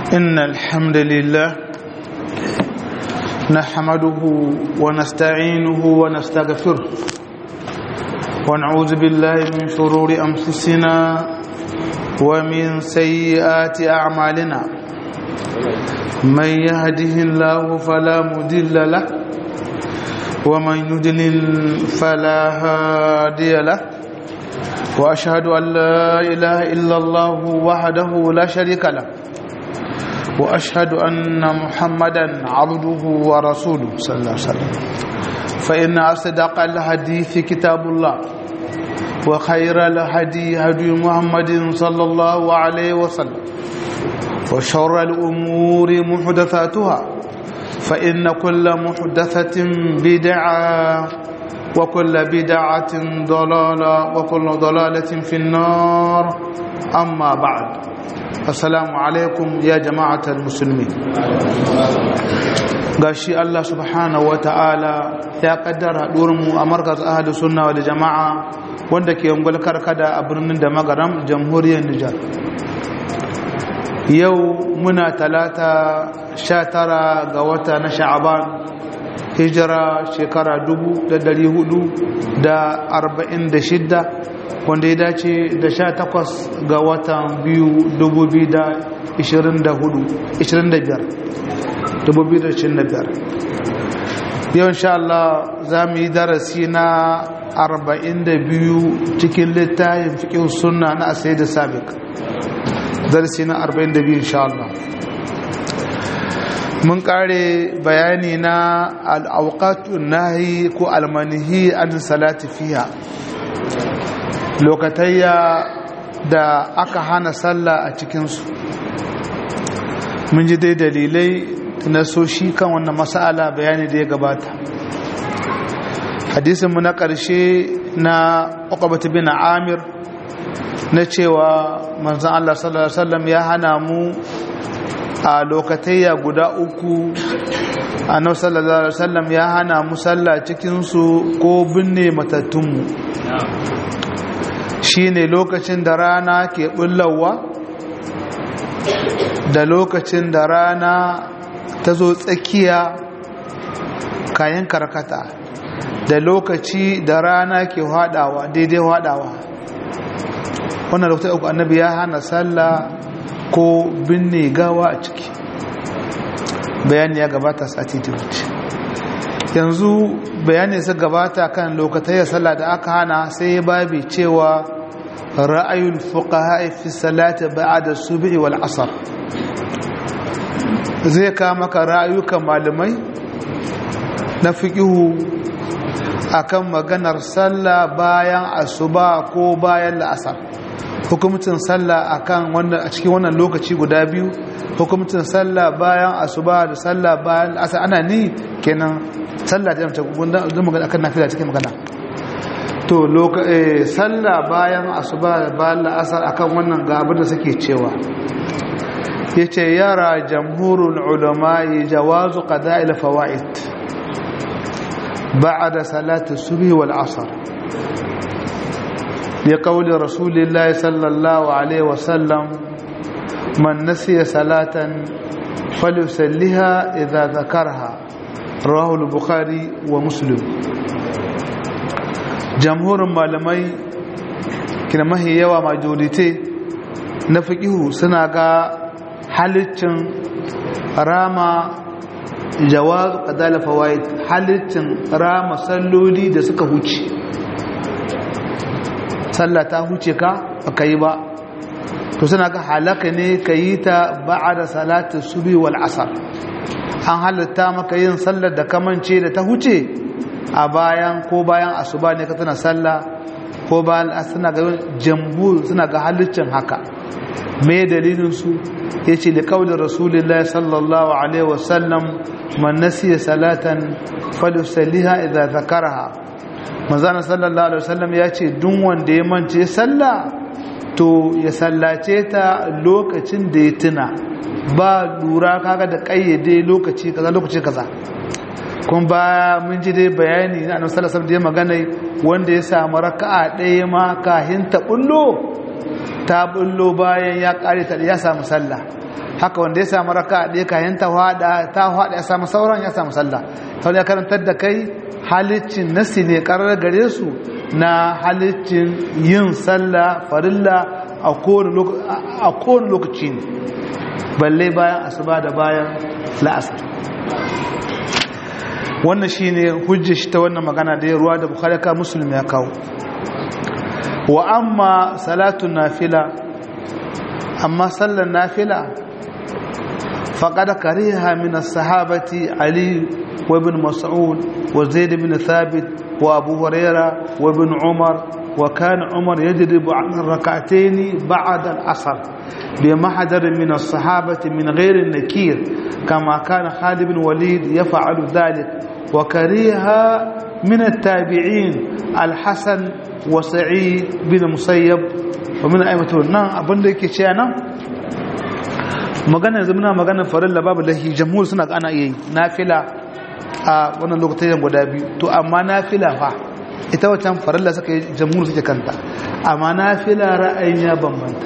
إن الحمد لله نحمده ونستعينه ونستغفره ونعوذ بالله من شرور أنفسنا ومن سيئات أعمالنا من يهده الله فلا مضل له ومن يضلل فلا هادي له وأشهد أن لا إله إلا الله وحده لا شريك له وأشهد أن محمدا عبده ورسوله صلى الله عليه وسلم فإن أصدق الحديث كتاب الله وخير الهدي هدي محمد صلى الله عليه وسلم وشر الأمور محدثاتها فإن كل محدثة بدعة وكل بدعة ضلالة وكل ضلالة في النار أما بعد السلام عليكم يا جماعة المسلمين gashi Allah subhanahu wa ta'ala ya kaddara mu a markaz ahli sunna wal jama'a wanda ke ungul karkada a birnin da magaram jamhuriyar Nijar yau muna talata 19 ga wata na sha'aban hijira shekara 446 wanda ya dace da 18 ga watan biyu 2025 yau insha Allah za mu yi darasi na 42 cikin littafin fikin sunna na asai da sabik darasi na 42 insha Allah mun kare bayani na al'aukatun nahi ko almanihi an salati fiya lokatayya da aka hana sallah a cikinsu mun ji dai dalilai na soshi kan wannan masala bayani da ya gabata hadisinmu na ƙarshe na ƙwaƙwabata bin amir na cewa manzan Allah sallallahu Alaihi wasallam ya hana mu a lokatayya guda uku annabi sallallahu alaihi wasallam ya hana mu sallah cikin su ko binne matattunmu shine lokacin da rana ke bullawa da lokacin da rana ta zo tsakiya kayan karkata da lokaci da rana ke hadawa daidai hadawa wannan lokacin uku annabi ya hana sallah ko binne gawa a ciki bayani ya gabata sati ta wuce yanzu bayani su gabata kan lokacin sallah da aka hana sai ya babi cewa ra'ayul fuqaha fi salati ba'da subhi wal asr zai ka maka ra'ayukan malamai na fiqihu akan maganar sallah bayan asuba ko bayan la'asar hukumcin sallah akan wannan a cikin wannan lokaci guda biyu hukumcin sallah bayan asuba da sallah bayan asar ana ni kenan sallah da mace gunda da magana akan nafila cikin magana to sallah bayan asuba da bayan asar akan wannan ga abin da suke cewa yace yara jamhurul ulama jawazu qada'il fawaid ba'da salati subhi wal asr لقول رسول الله صلى الله عليه وسلم من نسي صلاة فليسلها إذا ذكرها رواه البخاري ومسلم جمهور malamai kina mahi yawa majorite na fiqihu suna ga halittin rama jawaz qadala fawaid halittin rama salloli da suka huce sallah ta huce ka baka yi ba to suna ga halaka ne ka yi ta ba'ada salatu subi wal asar an halatta maka yin sallar da kamance da ta huce a bayan ko bayan asuba ne ka tana sallah ko bayan suna ga jamhur suna ga halittin haka me dalilin su yace da kaulin rasulullahi sallallahu alaihi wasallam man nasiya salatan falyusalliha idza zakaraha manzana sallallahu alaihi wasallam ya ce duk wanda ya mance sallah to ya sallace ta lokacin da ya tuna ba lura kaga da kayyade lokaci kaza lokaci kaza kun ba mun ji dai bayani na annabi sallallahu alaihi wasallam da ya magana wanda ya samu raka'a ɗaya ma kahin ta bullo ta bullo bayan ya kare ta ya samu sallah haka wanda ya samu raka ɗaya kayan ta hada ta hada ya samu sauran ya samu sallah sau ya karantar da kai halicin nasi ne karar gare su na halicin yin sallah farilla a kowane lokaci ne balle bayan asuba da bayan la'asar wannan shi ne hujjar shi ta wannan magana da ya ruwa da bukari ka musulmi ya kawo wa amma salatun nafila amma sallar nafila faƙada kariha min sahabati ali wa ibn mas'ud wa zaid ibn thabit wa abu huraira wa ibn umar wa kana umar yajribu an rak'atayn ba'da al-asr bi mahdar min as-sahabati min ghayr an-nakir kama kana khalid ibn walid yaf'alu dhalik wa kariha من التابعين الحسن وسعيد بن مسيب ومن أئمة nan abin da yake cewa nan magana yanzu muna magana farilla babu lahi jamhur suna ana iya yi nafila a wannan lokacin guda biyu to amma nafila fa ita wancan farilla suka yi jamhur suke kanta amma nafila ra'ayin ya bambanta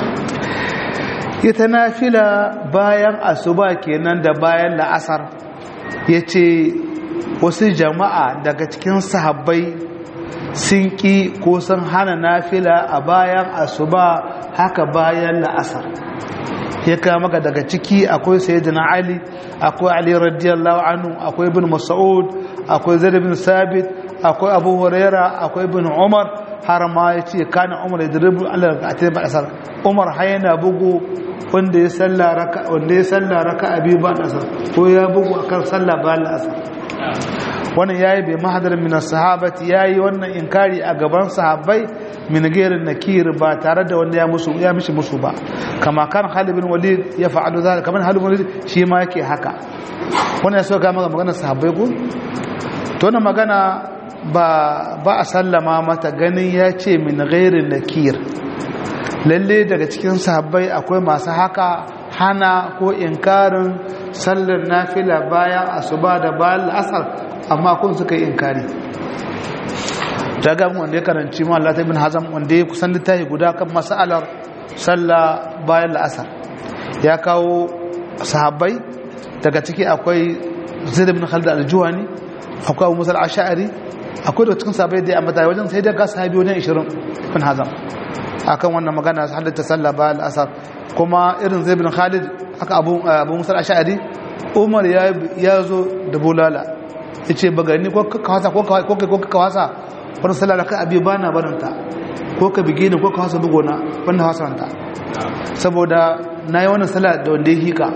ita nafila bayan asuba kenan da bayan la'asar yace wasu jama'a daga cikin sahabbai sun ƙi ko sun hana nafila a bayan asuba haka bayan la'asar ya kama maka daga ciki akwai sayyidina ali akwai ali radiyallahu anhu akwai ibn mas'ud akwai zaid bin sabit akwai abu huraira akwai ibn umar har ma ya ce kana umar ya diribu allah ga atai ba asar umar har yana bugu wanda ya salla raka wanda ya salla raka abi ba asar ko ya bugu akan salla ba asar wannan yayi bai mahadar min sahabati yayi wannan inkari a gaban sahabbai min gairin nakir ba tare da wanda ya musu ya mishi musu ba kama kan Khalid bin Walid ya fa'alu zalika kaman Khalid bin Walid shi ma yake haka wannan so ga maka magana sahabbai ko to wannan magana ba ba a sallama mata ganin ya ce min gairin nakir lalle daga cikin sahabbai akwai masu haka hana ko inkarin sallar nafila bayan asuba da bayan asar amma kun suka yi inkari ta gamu wanda ya karanci ma Allah ta ibn Hazam wanda ya kusan littafi guda kan mas'alar sallah bayan la'asar ya kawo sahabbai daga ciki akwai Zaid ibn Khalid al-Juhani akwai Abu Musa al-Ash'ari akwai da cikin sahabbai da amma wajen sai da ga sahabi wajen 20 ibn Hazam akan wannan magana halatta sallah bayan la'asar kuma irin Zaid ibn Khalid aka Abu Abu Musa al-Ash'ari Umar ya zo da bulala yace bagani ko ka wasa ko ka wasa wani sallah ka abi ba na barinta ko ka bige ni ko ka hasa bugona wanda hasanta saboda na yi wannan sallah da wanda ya hika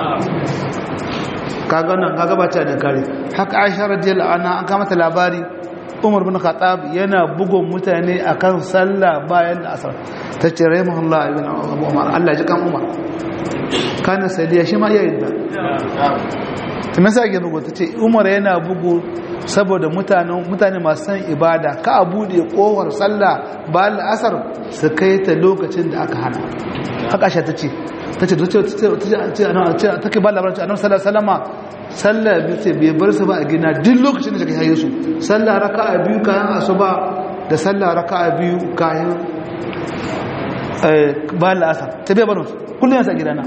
kaga nan kaga ba ta da kare haka aisha radiyallahu anha an kama ta labari umar bin khattab yana bugun mutane akan sallah bayan da asar ta ce rahimahullah ibn abu umar Allah ji kan umar kana sadiya shi ma yayin da ta masa ake bugu ta ce umar yana bugu saboda mutane masu san ibada ka a buɗe ƙowar sallah ba la'asar su kai ta lokacin da aka hana haka sha ta ce ta ce ta ke ba labaranci a nan sallah salama sallah bice bai bar su ba a gina duk lokacin da ta kai su sallah raka a biyu kayan asuba da sallah raka a biyu kayan ba la'asar ta bai barin kullum yasa gidana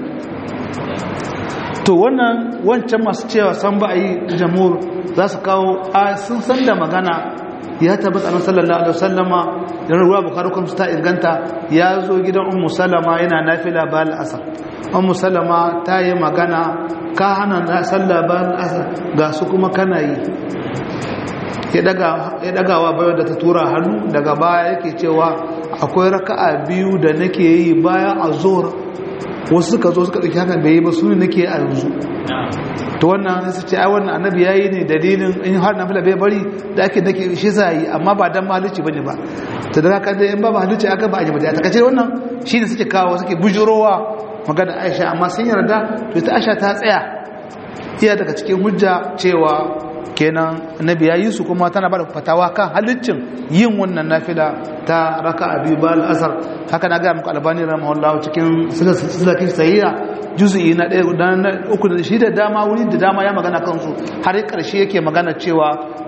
to wannan wancan masu cewa san ba a yi jamhur za su kawo a sun san da magana ya tabbata annabi sallallahu alaihi wasallama da ruwa bukhari kuma ta inganta ya zo gidan ummu salama yana nafila ba al-asr ummu salama ta yi magana ka hana na sallah ba al-asr ga su kuma kana yi ya daga ya dagawa bayan da ta tura hannu daga baya yake cewa akwai raka'a biyu da nake yi bayan azhur wasu suka zo suka ɗauki hakan bai yi ba su ne nake a yanzu to wannan su ce ai wannan annabi yayi ne dalilin in har na fila bai bari da ake dake shi za yi amma ba dan malici bane ba to da haka dai in ba malici aka ba a ji ba ta kace wannan shine suke kawo suke bujurowa magana Aisha amma sun yarda to ita Aisha ta tsaya iya daga cikin hujja cewa kenan annabi yayi su kuma tana bada fatawa kan halaccin yin wannan nafila ta raka'a biyu ba al-asr haka na ga muku albani rahimahullah cikin silsilatin sahiha juz'i na ɗaya na uku da shi da dama wuri da dama ya magana kansu har ƙarshe yake magana cewa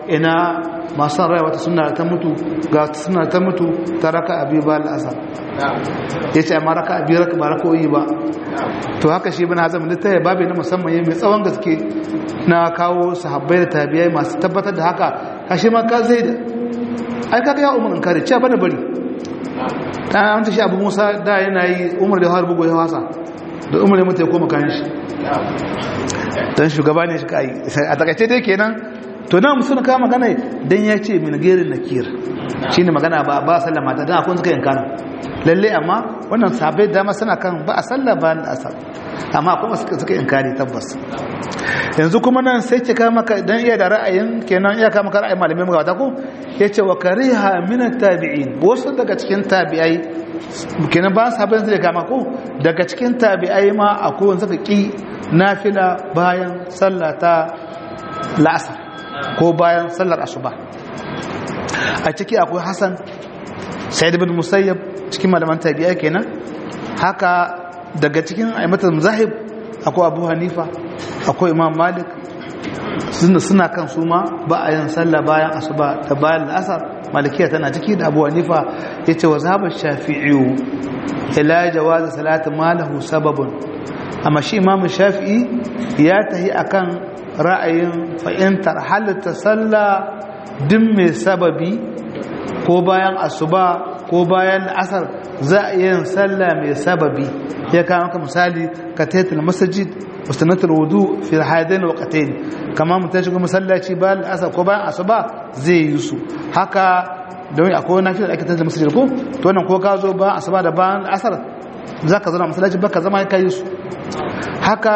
ina masu rai wata suna ta mutu ga suna ta mutu ta raka abi ba al'asar ya ce amma raka abi raka ba rakoyi ba to haka shi bin hazam littaya babu na musamman mai tsawon gaske na kawo sahabbai da tabiyai masu tabbatar da haka kashi ma ka zai da ai kaga ya umar in kare ce bana bari ta an ta shi abu musa da yana yi umar da har bugu ya wasa da umar ya mutu ya koma kayan shi don shugaba ne shi ka yi a takaice dai kenan to na musu na kama magana dan ya ce min gerin nakir shine magana ba ba sallama ta dan akwai suka yankana lalle amma wannan sabai dama suna kan ba a sallah ba da asar amma kuma suka suka inkari tabbas yanzu kuma nan sai ce kama ka dan iya da ra'ayin kenan iya kama ka ra'ayin malamai mu gaba ko yace wa kariha min tabi'in wasu daga cikin tabi'ai kenan ba sabai sai kama ko daga cikin tabi'ai ma akwai wanda suka ki nafila bayan sallata la'asar ko bayan sallar asuba a ciki akwai hassan sa'id bin musayyab cikin malaman tabi'a kenan haka daga cikin aimatar zahib akwai abu hanifa akwai imam malik suna kan su ma ba a yin sallah bayan asuba da bayan la'asar malikiya tana ciki da abu hanifa ya ce wa zaɓar shafi'iyu ila jawaza salatin malahu sababun amma shi imam shafi'i ya tahi akan ra'ayin fahimtar halitta sallah din mai sababi ko bayan asuba ko bayan asar za a yin sallah mai sababi ya kawo maka misali ka taitul masajid mustanatul wudu fi hadain waqtayn kama mutum shiga masallaci bayan asar ko bayan asuba zai yi su haka don akwai wani nafi da ake taitul masajid ko to wannan ko ka zo bayan asuba da bayan asar zaka zauna masallaci baka zama ka yi su haka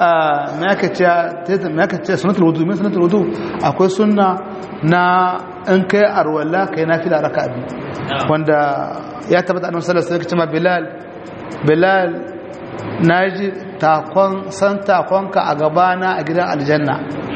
ce sunatul wudu min sunatul wudu akwai sunna na in kai arwala kai nafila raka abi wanda ya tabbata annabi sallallahu alaihi wasallam bilal bilal naji takon san takonka a gabana a gidan aljanna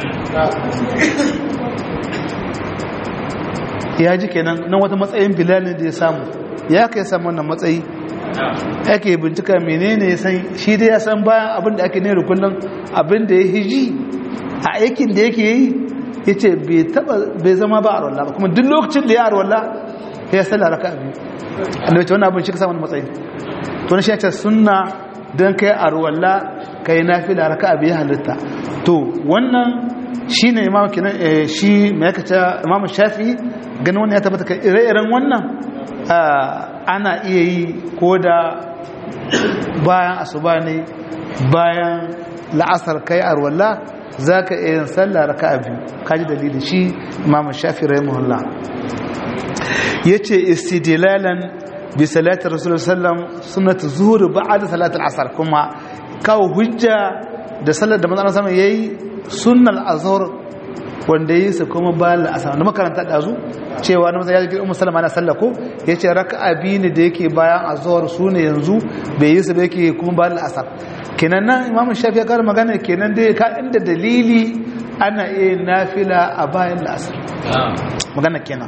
ya ji kenan nan wata matsayin bilal ne da ya samu ya kai samu wannan matsayi ake bincika menene ya san shi dai ya san bayan abin da ake ne da kullum abin da ya hiji a aikin da yake yi ya ce bai zama ba a rolla ba kuma duk lokacin da ya rolla ya salla raka abin da wace wani abin shi ka samun matsayi to na shi ya ce suna don kai a rolla kai na fi da raka abin ya halitta to wannan shi ne imam kinan shi mai yaka ce imam shafi ganin wani ya tabbata ka ire-iren wannan ana iya yi ko da bayan asuba ne bayan la'asar kai arwalla za ka iya yin sallah raka a biyu kaji dalilin shi imam shafi rahimahullah ya ce istidilalan bi salatar rasulun sallam sunatu zuhuri ba'ad salatar asar kuma kawo hujja da sallar da manzana sama ya yi sunnal azhar wanda yi su kuma bayan la'asar da makaranta ɗazu cewa na masana ya jikin umar salama na sallako ya ce raka abi ne da yake bayan azhar su ne yanzu bai yi su da yake kuma bayan la'asar kenan nan imam shafi ya kara magana kenan dai ka inda dalili ana iya nafila a bayan la'asar magana kenan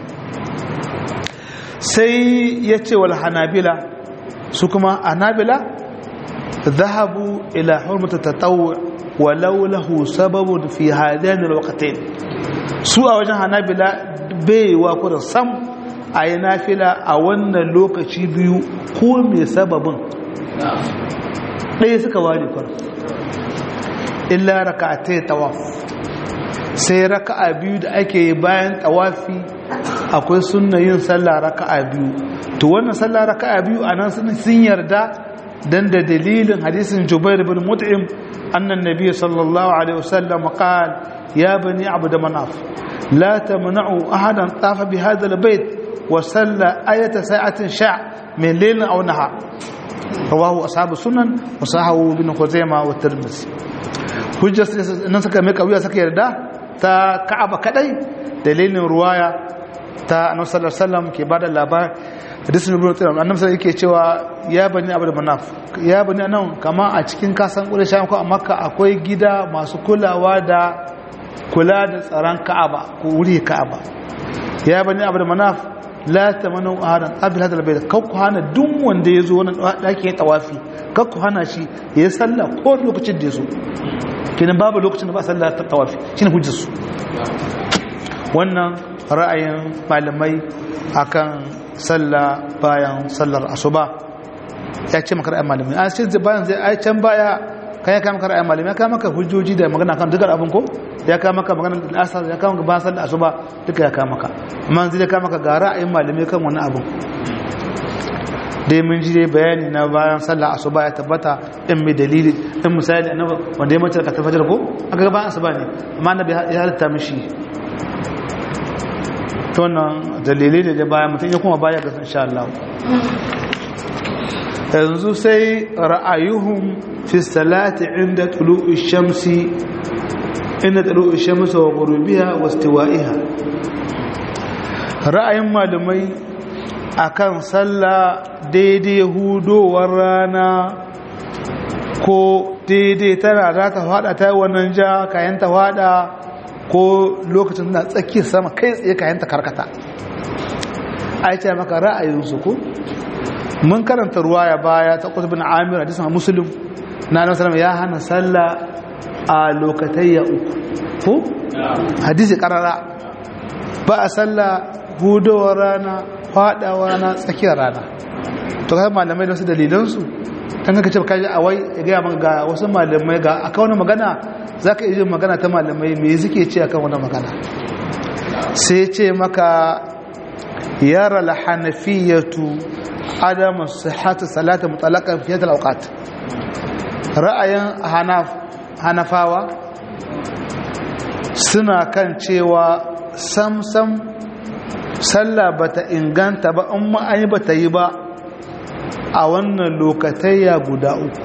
sai ya ce wal hanabila su kuma hanabila zahabu ila hurmata tatawwu walau lahu sababun fi hadain alwaqtayn su a wajen hanabila bai wa kurin sam a yi nafila a wannan lokaci biyu ko mai sababin ɗaya suka ware kurin illa raka'atai tawaf sai raka'a biyu da ake yi bayan tawafi akwai sunna yin sallah raka'a biyu to wannan sallah raka'a biyu anan sun yarda dan da dalilin hadisin Jubair bin Mut'im annan nabiy sallallahu alaihi wasallam qal ya bani abd manaf la tamna'u ahadan tafa bi hadha albayt wa salla ayata sa'atin sha' min layl aw nahar rawahu ashabu sunan wa sahahu bin khuzaimah wa tirmidhi hujjar nan suka mai kauya suka yarda ta ka'aba kadai dalilin ruwaya ta annabi sallallahu alaihi wasallam ke bada labar hadisin ibn Taymiyyah annabi sai yake cewa ya bani abu da manaf ya bani anan kama a cikin kasan Quraysh ko a Makka akwai gida masu kulawa da kula da tsaron Ka'aba ko wuri Ka'aba ya bani abu da manaf la tamanu ahadan abil hadal bayt kakku hana duk wanda yazo wannan daki ya tawafi kakku hana shi ya sallah ko lokacin da yaso kenan babu lokacin da ba sallah ta tawafi shine hujjar su wannan ra'ayin malamai akan sallah bayan sallar asuba ya ce maka ra'ayin malamai a cikin bayan zai ai can baya kan ya kama maka ra'ayin malamai ya kama maka hujjoji da magana kan dukkan abin ko ya kama maka magana da asar ya kama maka bayan sallar asuba duka ya kama maka amma zai kama maka ga ra'ayin malamai kan wani abin dai mun ji dai bayani na bayan sallah asuba ya tabbata in mai dalili in misali annabi wanda ya mace ka tafajar ko aka ga bayan asuba ne amma annabi ya halitta mishi to wannan dalilai ne da bayan mutum ya kuma baya ga insha Allah yanzu sai ra'ayuhum fi salati inda tulu'i shamsi inda tulu'i shamsi wa ghurubiha wa istiwa'iha ra'ayin malamai akan sallah daidai hudowar rana ko daidai tana za ta fada ta wannan ja kayan ta fada ko lokacin na tsakiyar sama kai tsaye kayan ta karkata a ce maka ra'ayinsu ko mun karanta ruwa ya baya ta kusa bin amir a jisun musulun na nan salama ya hana sallah a lokatayya uku ko hadisi karara ba a sallah hudowar rana fadawa rana tsakiyar rana to kai malamai da wasu dalilansu kan kaka ce ka ji a wai ya gaya maka ga wasu malamai ga aka wani magana za ka iya magana ta malamai me suke ce akan wani magana sai ce maka yara lahanafiyatu adamu sihhatu salati mutlaqan fi hadal awqat ra'ayin hanaf hanafawa suna kan cewa sam sam sallah bata inganta ba in ma an yi bata yi ba a wannan lokatayya guda uku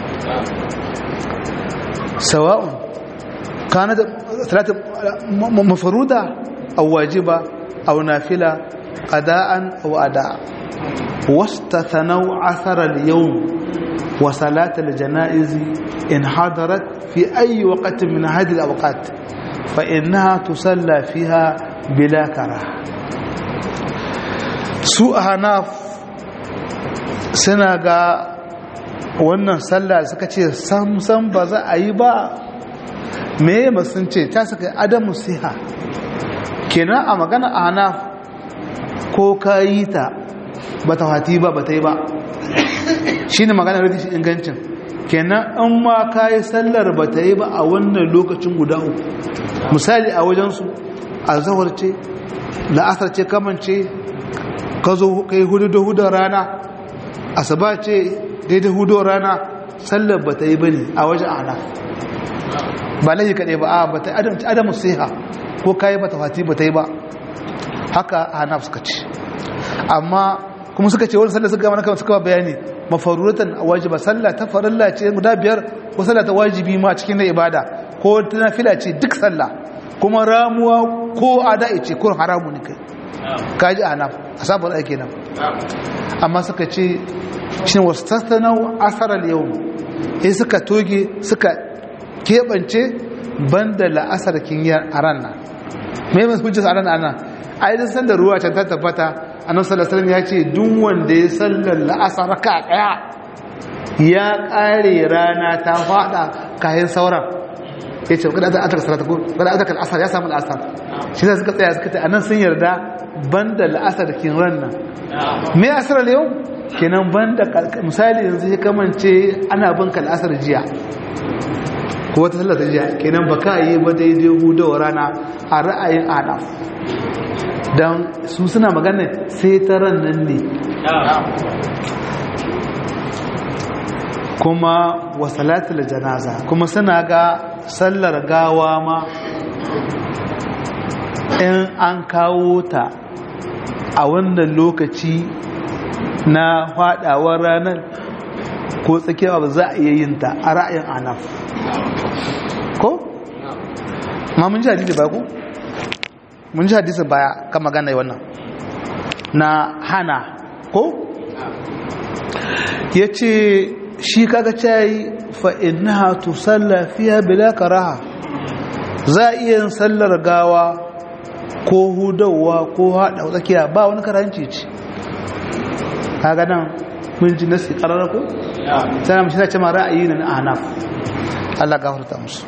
sawa'un kana da salatu mafaruda aw wajiba aw nafila qada'an aw ada'a واستثنوا عثر اليوم وصلاة الجنائز إن حضرت في أي وقت من هذه الأوقات فإنها تصلى فيها بلا كراهة سوء هناف سنغا wannan sallah suka ce samsam ba za a yi ba me ba sun ce ta suka adamu siha kenan a magana a hanaf ko ka yi ta ba ta hati ba ba ta yi ba shi ne magana rikishi ingancin kenan an ma ka yi sallar ba ta yi ba a wannan lokacin guda uku misali a wajensu a zawar ce la'asar ce kamance ka zo ka yi hudu da hudun rana asaba ce daidai hudun rana sallar ba ta yi ba ne a wajen ana ba laifi kaɗai ba a ba ta adamu siha ko ka yi ba ta hati ba ta yi ba haka a hanaf suka ce amma kuma suka ce wani sallah suka gama suka ba bayani mafaruratan wajiba sallah ta farilla ce guda biyar ko sallah ta wajibi ma cikin na ibada ko ta nafila ce duk sallah kuma ramuwa ko ada'i ce ko haramu ne kai kaji anaf asabar ake nan amma suka ce shi wasu tassanau asarar yau sai suka toge suka keɓance banda la'asar kinyar a ranar mai masu hujjar a ranar ana a yi san da ruwa can ta tabbata annabi sallallahu alaihi ya ce duk wanda ya sallar la'asar ka daya ya kare rana ta fada kayan sauran yace kada ta ataka salata ko kada ataka al'asar ya samu al'asar shi ne suka tsaya suka ce anan sun yarda banda al'asar kin ranna me asar yau kenan banda misali yanzu ya kamance ana bin ka al'asar jiya ko wata sallar jiya kenan baka yi ba daidai hudawa rana a ra'ayin adaf don su suna magana sai ta ran nan ne kuma wasalatul janaza kuma suna ga sallar gawa ma in an kawo ta a wannan lokaci na fadawar ranar ko tsakiyar ba za a iya yin ta a ra'ayin anaf ko? ma mun ji hadisi ba ku? mun ji hadisi baya kan magana wannan na hana ko ya ce shi kaga cayi fa'inaha tu salla fiya bila karaha za a iya yin sallar gawa ko hudawa ko haɗa tsakiya ba wani karanci ce kaga nan mun ji nasi ƙarar ko? sai mashi ce ma ra'ayi na anaf Allah gafarta musu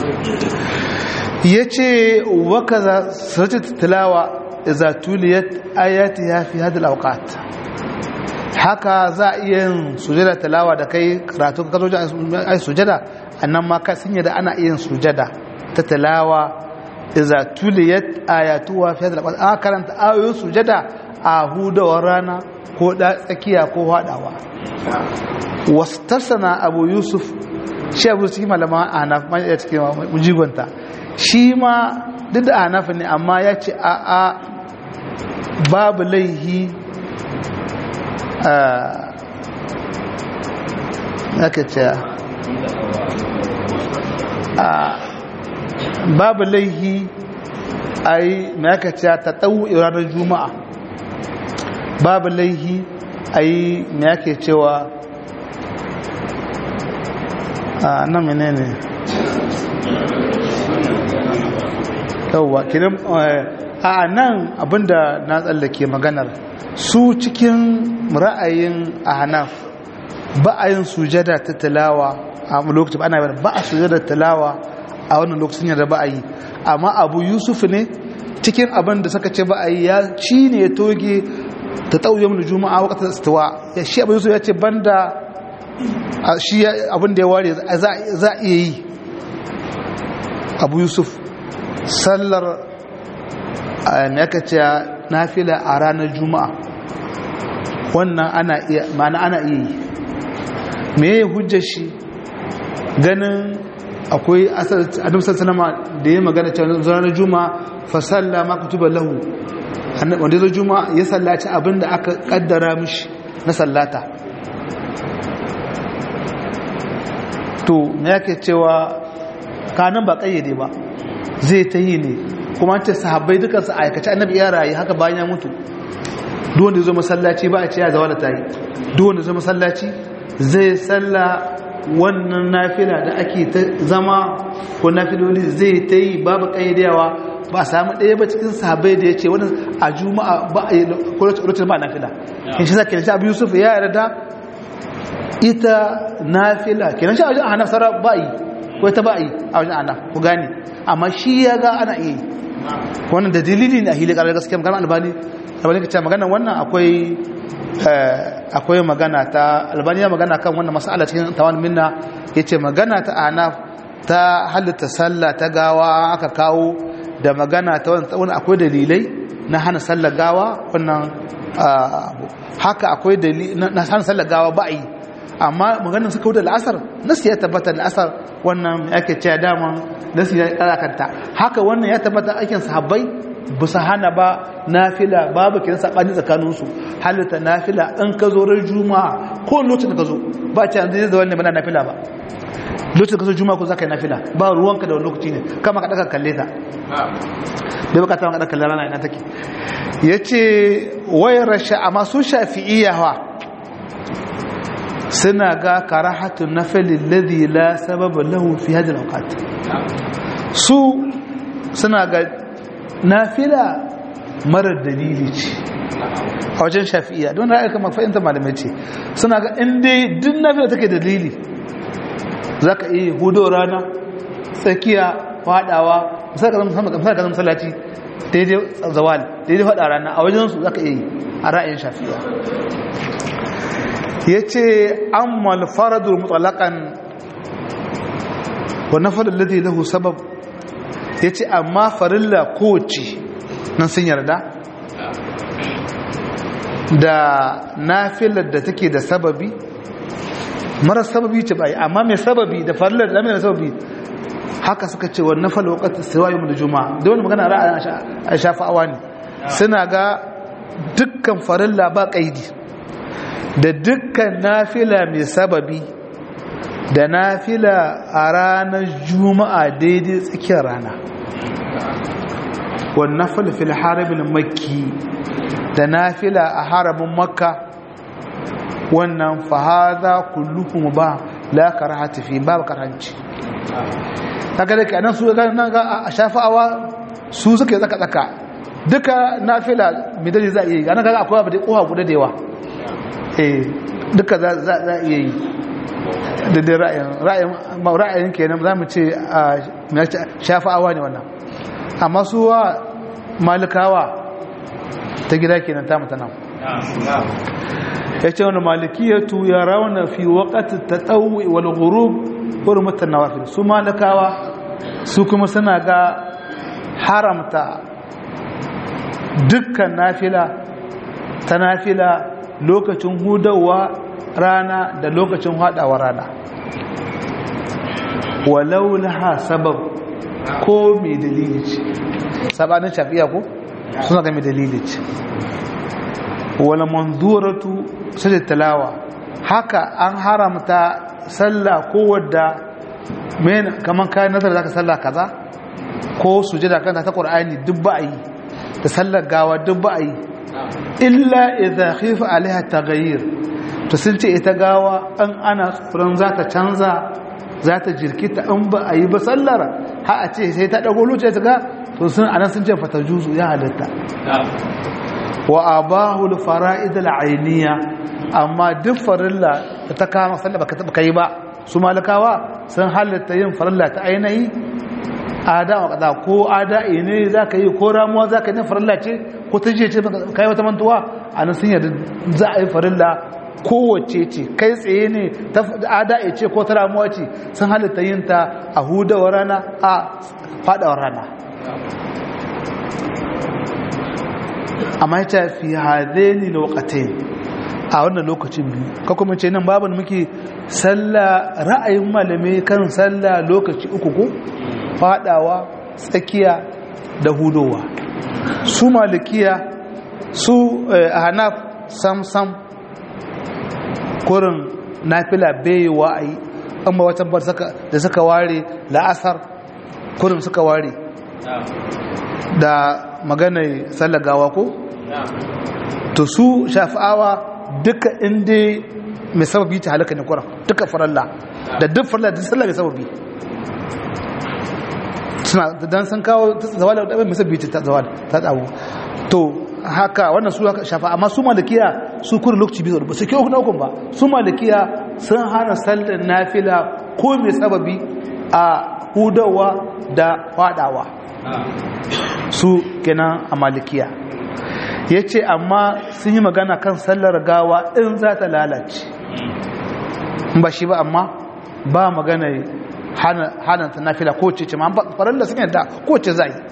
yace wa kaza suratul tilawa idza tuliyat ayatiha fi hadhihi al-awqat haka za a iya yin sujada tilawa da kai karatu ka zo ai sujada annan ma ka sanya da ana iya yin sujada ta tilawa idza tuliyat ayatuha fi hadhihi al-awqat a karanta ayoyin sujada a hudawar rana ko da tsakiya ko hadawa wastarsana abu yusuf shi abu cikin malama a hanaf ma ya cikin mujigonta shi ma duk da hanaf ne amma ya ce a a babu laihi a aka ce a babu laihi a yi mai aka ce ta tsawo ranar juma'a babu laihi a yi mai ake cewa a nan mene ne yauwa kiran a nan abinda na tsallake maganar su cikin ra'ayin ahnaf ba a yin sujada ta talawa a lokacin ana yi ba a sujada talawa a wannan lokacin yadda ba a yi amma abu yusuf ne cikin abin da suka ce ba a yi ya ci ne ya toge ta tauye mu juma'a wakatar istiwa ya shi abu yusuf ya ce banda shi abin da ya ware za a iya yi abu yusuf sallar me aka ce nafila a ranar juma'a wannan ana iya ma'ana ana iya yi me ya hujjar shi ganin akwai adam sassanama da ya magana cewa ranar juma'a fasalla ma kutuba lahu wanda zai juma'a ya sallaci abin da aka kaddara mishi na sallata to me yake cewa kanan ba kayyade ba zai ta yi ne kuma ce sahabbai dukansu a aikace annabi ya rayu haka bayan ya mutu duk wanda zo masallaci ba a ce ya zawa da tayi duk wanda zo masallaci zai salla wannan nafila da ake ta zama ko nafiloli zai ta yi babu kayyadewa ba a samu ɗaya ba cikin sahabbai da ya ce wani a juma'a ba a yi lokacin ba nafila in shi sa kenan shi abu yusuf ya yarda ita nafila kenan shi a wajen ahnaf sara ba yi ko ta ba yi a wajen ahnaf ku gane amma shi ya ga ana iya yi wannan da dalili ne a hili ƙarar gaskiya magana albani albani ka ce magana wannan akwai akwai magana ta albani ya magana kan wannan mas'ala cikin tawan minna ya ce magana ta ahnaf ta halitta sallah ta gawa aka kawo da magana ta wani akwai dalilai na hana sallar gawa wannan haka akwai dalilai na hana sallar gawa ba yi amma maganin suka wuce la'asar nasu ya tabbata la'asar wannan ake cewa daman nasu ya karakanta haka wannan ya tabbata aikin sahabbai ba su hana ba nafila babu kiran sabani tsakaninsu halitta nafila in ka zo ran juma'a ko lokacin da ka zo ba ce an zai da wannan bana nafila ba lokacin da ka zo juma'a ko za ka yi nafila ba ruwanka da wani lokaci ne kama ka daga kalle ta bai baka ta daga kalle rana ina take ya ce wayar rasha amma su shafi'iyya suna ga karahatun nafilin ladhi la sababa lahu fi hadhihi al-awqat su suna ga nafila marar dalili ce a wajen shafi'iyya don ra'ayi kamar fahimta malamai ce suna ga inda duk nafila take dalili zaka iya hudo rana tsakiya fadawa misali ka zama masallaci daidai zawal daidai fada rana a wajen su zaka iya yi a ra'ayin shafi'iyya ya ce an malfaradul mutalakan wa na faɗin ladi lahu sabab ya ce amma farilla kowace nan sun yarda da nafilar da take da sababi mara sababi ce ba amma mai sababi da farillar da mai sababi haka suka ce wannan fal waqt siwayu min juma'a da wani magana ra'ayin a shafa'awa ne suna ga dukkan farilla ba kaidi da dukkan nafila mai sababi da nafila a ranar juma'a daidai tsakiyar rana wannan falfil harabin makki da nafila a harabin makka wannan fahaza kulluhum ba la karahata fi babu karanci kaga da kanan su ga nan ga a shafa'awa su suke tsaka tsaka duka nafila midali za a yi ga nan ga akwai abu da kowa guda da yawa eh duka za a iya yi da dai ra'ayin ra'ayin kenan za mu ce shafa'awa ne wannan amma su wa malikawa ta gida kenan ta mutana ya ce wani malikiyatu ya rauna fi waƙatin ta tsawo wal gurub hurmatan nawafil su malikawa su kuma suna ga haramta dukkan nafila ta nafila lokacin hudawa rana da lokacin haɗawa rana walau laha sabab ko mai dalili ce sabanin shafiya ko suna ga mai dalili ce wala manzuratu sai talawa haka an haramta sallah ko wadda men kaman kai nazar zaka sallah kaza ko sujada kanta ta qur'ani duk ba yi da sallar gawa duk ba yi illa idza khifa alaiha taghayyur to sun ce ita gawa an ana tsoron za ta canza za ta jirkita in ba a yi ba sallar ha a ce sai ta ɗago luce ta ga to sun anan sun ce fata juzu ya halitta wa abahul fara'id al'ainiya amma duk farilla da ta kama sallar baka taba kai ba su malakawa sun halitta yin farilla ta ainihi ada wa kaza ko ada ne zaka yi ko ramuwa zaka yi farilla ce ko ta je ce kai wata mantuwa anan sun yarda za a yi farilla kowace ce kai tsaye ne ta ada'i ce ko ta ramuwa ce sun halitta yin ta a hudawar rana a fadawar rana amma ya fi hadeni lokacin a wannan lokacin biyu ka kuma ce nan babu muke sallah ra'ayin malamai kan sallah lokaci uku ko fadawa tsakiya da hudowa su malikiya su a hanaf sam sam kurin nafila bai wa a yi amma wata bar da suka ware la'asar kurin suka ware da maganar sallagawa ko? to su shafa'awa duka inda mai sababi ta halaka ne kuran duka faralla da duk faralla da sallah mai sababi suna dan sun kawo zawala da mai sababi ta zawala ta tsawo to haka wannan su haka shafa amma su malikiya su kurin lokaci biyu ba su kyau na hukun ba su malikiya sun hana sallar nafila ko mai sababi a hudawa da fadawa su kenan a malikiya ya ce amma sun yi magana kan sallar gawa in za ta lalace ba shi ba amma ba magana hana ta nafila ko ce ce ma farar da sun yadda ko ce za yi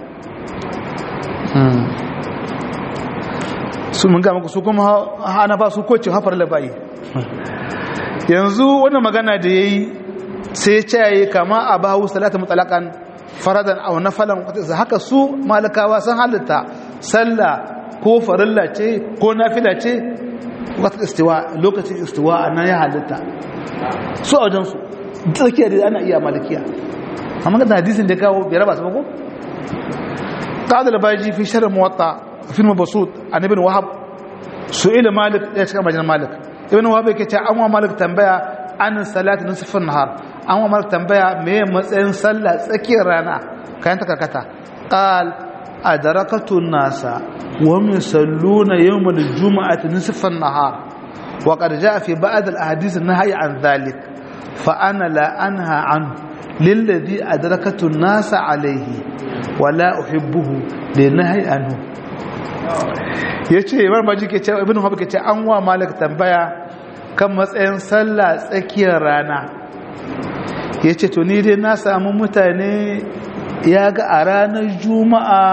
su mun gama su kuma hana ba su ko ce hafar da bayi yanzu wani magana da ya yi sai ce ya yi kama a bahu salata mutalakan faradan au nafalan haka su malakawa sun halitta sallah ko farilla ce ko nafila ce wata istiwa lokacin istiwa a nan ya halitta su a wajensu tsakiyar da ana iya malikiya amma ga hadisin da kawo bai raba su mako قال الباجي في شرح موطا في المبسوط عن ابن وهب سئل مالك يا شيخ مجنى مالك ابن وهب yake ce an wa malik tambaya an salati nisfin nahar an wa malik tambaya me matsayin sallah tsakiyar rana kayan ta karkata qal adrakatu nasa wa yusalluna yawm al-jum'ati nisfa an-nahar wa qad jaa fi ba'd al-ahadith an-nahy an dhalik fa ana la anha an lilladhi adrakatu an-nasa alayhi wa la uhibbuhu linahy anhu yace imam maji ke cewa ibnu habib ke ce an wa malik tambaya kan matsayin sallah tsakiyar rana yace to ni dai na samu mutane ya ga a ranar juma'a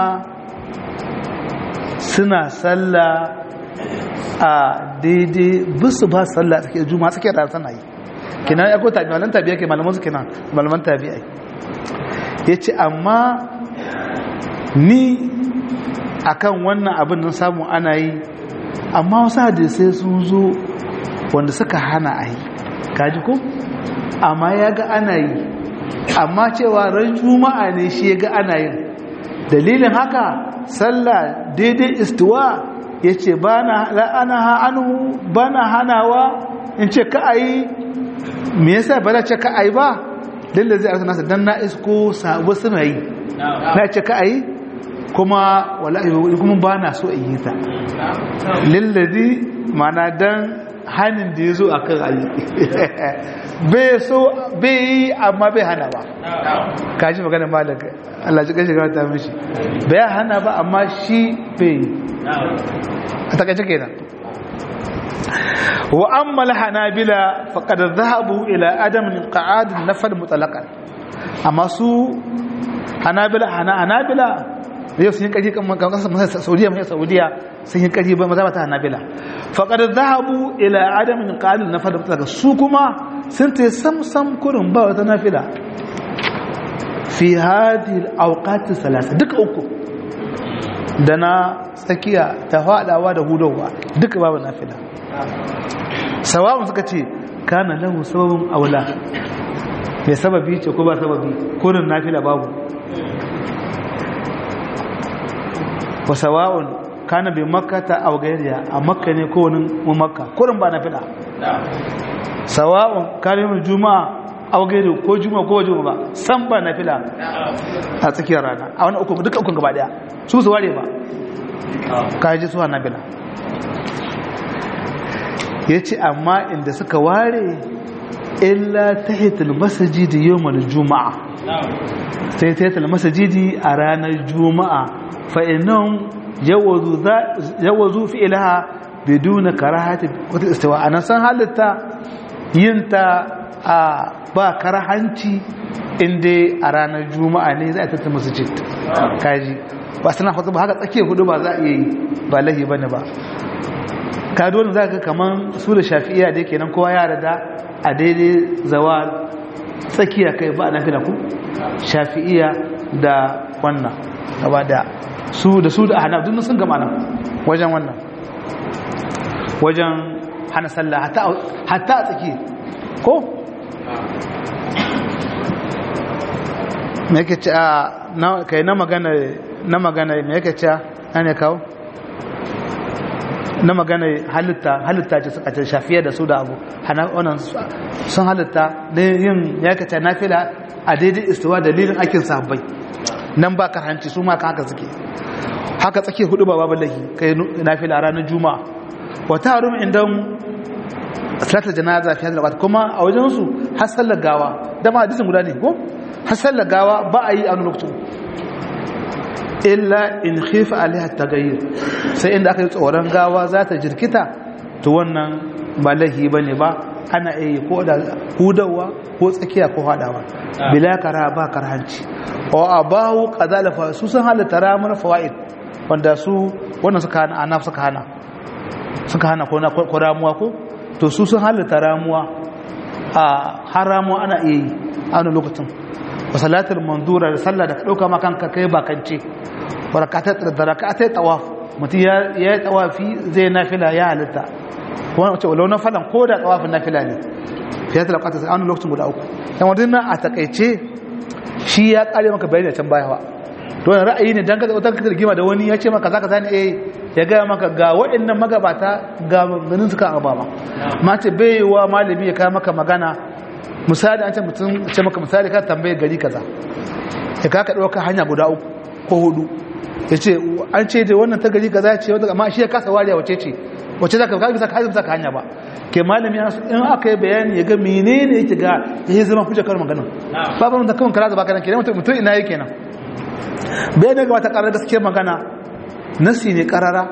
suna sallah a daidai bisu ba sallah a tsakiyar juma'a tsakiyar rana tana yi kina ya ko tabi malaman tabiya ke malaman su kina malaman tabiya ya ce amma ni akan wannan abin nan samu ana yi amma wasu hadisai sun zo wanda suka hana a yi kaji ko amma ya ga ana yi amma cewa ran juma'a ne shi ya ga ana yin dalilin haka sallah daidai istiwa ya ce ba na la'ana ha'anu ba na hanawa in ce ka a yi me yasa ba na ce ka a yi ba lalle zai arsa nasa don na isko sabu suna yi na ce ka a yi kuma wallahi kuma ba na so in yi ta lallazi mana don hannun da ya zo a kan ayi bai so bai yi amma bai hana ba kaji magana malaka Allah ji kashi ta mishi bai hana ba amma shi bai yi a takaice kenan wa amma hanabila faqad dhahabu ila adam qa'ad nafal mutlaqan amma su hanabila hana hanabila yau sun yi ƙarfi kan kasar saudiya mai saudiya sun yi ƙarfi ba maza ba ta hanabila faƙar zahabu ila adamin ƙalil na fada daga su kuma sun ta sam sam kurin ba wata nafila fi hadi auqati salasa duka uku da na tsakiya ta faɗawa da hudowa duka babu nafila sawa'un suka ce kana lahu sababin aula mai sababi ce ko ba sababi kurin nafila babu wa sawa'un kana bi makkata aw ghayriha a makka ne ko wani mu makka kurin ba na fida sawa'un kana mu juma'a aw ghayri ko juma'a ko juma'a ba san ba na fida a tsakiyar rana a wani uku duka uku gaba daya su su ware ba ka ji su na bila yace amma inda suka ware illa tahitul masjid yawmal juma'a sai tahitul masjid a ranar juma'a فإنهم جوزوا جوزوا فعلها بدون كراهة الاستواء أنا سان حالتا ينتا با كراهانتي inda a ranar juma'a ne za a tattata masjid kaji ba suna hudu ba haka tsakiyar hudu ba za a iya yi ba lahi bane ba ka dole za ka kaman su da shafi'iya da yake nan kowa ya da a daidai zawal tsakiya kai ba na fi ku shafi'iya da wannan gaba da su da su da hana duk sun gama nan wajen wannan wajen hana sallah hatta a tsaki ko me yake ce a kai na magana na magana me yake ce an ya kawo na magana halitta halitta ce suka ce shafiya da su da abu hana wannan sun halitta da yin ya kace nafila a daidai istiwa dalilin aikin sahabbai nan ba hanci su ma haka suke haka tsake hudu ba babu lahi kai nafila ranar juma'a wa tarum indan salatul janaza fi hadal kuma a wajen su har sallar gawa da ma hadisin guda ne ko har sallar gawa ba a yi a wani lokacin illa in khifa alaiha tagayyur sai inda aka yi tsoron gawa za ta jirkita to wannan ba lahi bane ba ana yi ko da hudawa ko tsakiya ko hadawa bila kara ba karhanci wa abahu qadalafa su sun halatta ramar fawaid wanda su wannan suka hana anaf suka hana suka hana ko na ko ramuwa ko to su sun halatta ramuwa a haramu ana iya yi a wani lokacin wa salatul mandura da sallah da ka dauka ma kanka kai bakance barakatat da rakatai tawaf mutum ya yi tawafi zai nafila ya halitta wani wace walau na falan ko da tawafin nafila ne fiye da lakata sai an lokacin guda uku yan wadin a takaice shi ya kare maka bayani a can baya ba to wani ra'ayi ne dan ka wata ka rigima da wani ya ce maka zaka sani eh ya gaya maka ga waɗannan magabata ga ganin suka ababa ma ce bai wa malami ya kai maka magana misali an ce mutum ce maka misali ka tambaye gari kaza ya ka ka ɗauka hanya guda uku ko hudu ya ce an ce da wannan ta gari kaza ce wata amma shi ya kasa wariya wace ce wace za ka ka bisa ka bisa ka hanya ba ke malami in aka yi bayani ya ga menene yake ga ya yi zama kuce kar maganin babu mun da kawai kara da baka nan kenan mutum ina yake nan bayan daga wata karar gaskiyar magana nasi ne karara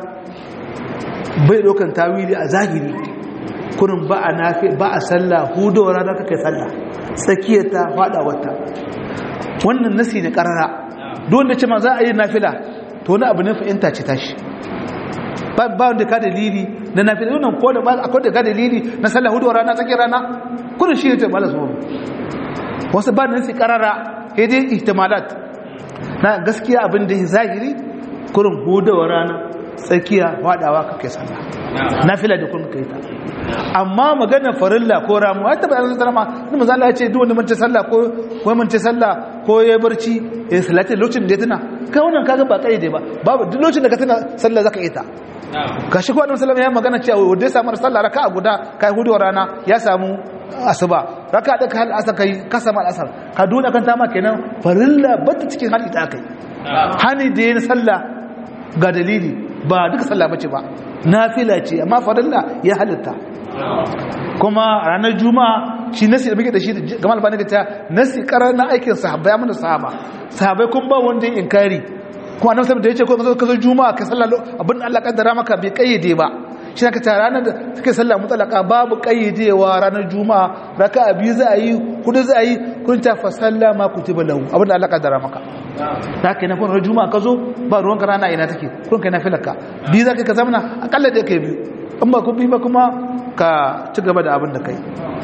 bai dokan tawili a zahiri kurin ba a nafi ba a sallah hudowar ranar kakai sallah tsakiyar ta fada wata wannan nasi ne karara don da ce ma za a yi nafila to wani abu ne fahimta ce tashi ba wanda ka dalili na nafila wannan ko da akwai da ka dalili na sallah hudowar rana tsakiyar rana kurin shi ne ta bala su wasu ba nasi karara sai dai ihtimalat na gaskiya abin da zahiri kurin hudawar rana tsakiya fadawa kake sallah nafila da kun kai ta amma magana farilla ko ramu ta bayan zama ma ni manzo Allah ya ce duk wanda mance sallah ko ko mance sallah ko ya barci ya salati lokacin da ya tuna kai wannan kaga ba kai dai ba babu duk lokacin da ka tuna sallah zaka yi ta gashi ko annabi sallallahu ya magana cewa wanda ya samu sallah raka'a guda kai hudawar rana ya samu asuba raka da hal asar kai kasa mal asar ka dole kan tama kenan farilla bata cikin hali ta kai hani da yin sallah ga dalili ba duka sallah bace ba nafila ce amma farilla ya halitta kuma ranar juma'a shi nasi da muke da shi gama albani da ta nasi karar na aikin sahabbai amma da sahaba sahabbai kun ba wanda ya inkari kuma annabi sallallahu alaihi wasallam da yace ko ka zo juma'a ka sallah abin Allah kaddara maka bai kayyade ba shi ka ta ranar da suke sallah mutalaka babu kayyadewa ranar juma'a raka'a biyu za a yi hudu za a yi kun ta fa sallama kutiba lahu abin da Allah kaddara maka da kai na kun ranar juma'a ka zo ba ruwan ka rana ina take kun kai na filaka biyu za ka ka zamana akalla da kai biyu in ba ku bi ba kuma ka ci gaba da abin da kai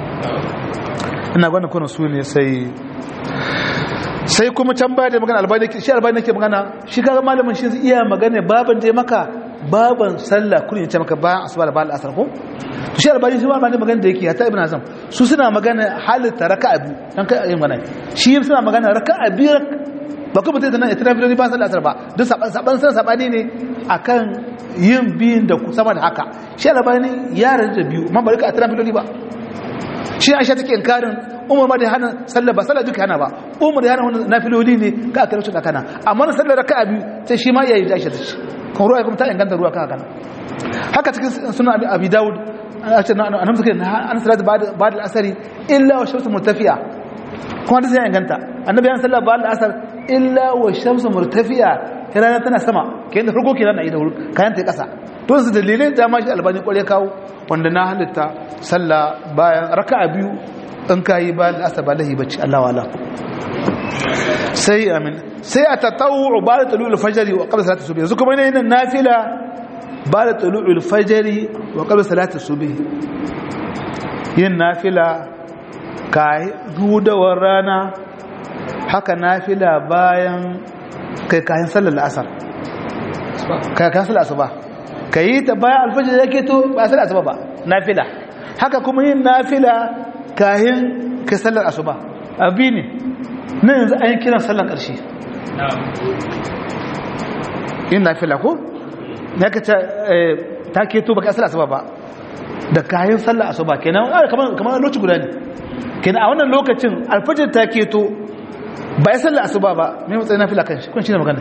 ina gwanin kuna su ne sai sai kuma can baya da magana albani shi albani ke magana shi kaga malamin shi iya magana baban da maka baban sallah kun yace maka bayan asuba da bayan asar ko to shi albani shi malamin magana da yake hatta ibn azam su suna magana halitta raka'a biyu dan kai yin magana shi suna magana raka'a biyu ba kuma mutum nan itira biyu ba sallah asar ba duk saban saban san sabani ne akan yin biyun da sama da haka shi albani ya rada biyu man bari ka itira biyu ba shi aisha take inkarin umar ma da hana sallah ba sallah duka hana ba umar da hana wannan nafiloli ne ka aka rubuta kana amma na sallar raka'a biyu sai shi ma iya yi aisha da shi kan ruwa kuma ta inganta ruwa kan kana haka cikin sunan abi daud a ce annabi suka an salatu ba da asari illa wa shamsu murtafi'a kuma da sai inganta annabi an sallah ba da asar illa wa shamsu murtafi'a rana tana sama kayan da farko kenan na yi da kayan ta kasa to su dalilin da ma shi albani kware kawo wanda na halitta sallah bayan raka'a biyu in ka yi bayan asa ba lahi bacci Allah wala sai amin sai a tattawu ba da tulu alfajari wa qabla salati subhi yanzu kuma ne yin nafila ba da tulu alfajari wa qabla salati subhi yin nafila kai hudawar rana haka nafila bayan kai kayan sallar asar kai kayan sallar asuba kai ta bayan alfajari yake to ba sallar asuba ba nafila haka kuma yin nafila kayan ka sallar asuba abi ne na yanzu an yi kiran sallar ƙarshe yin nafila ko na ka ta keto ba ka sallar asuba ba da kayan sallar asuba kenan kamar lokaci guda ne kenan a wannan lokacin alfajir ta keto ba ya sallar asuba ba mai matsayin nafila kan shi kun shi ne magana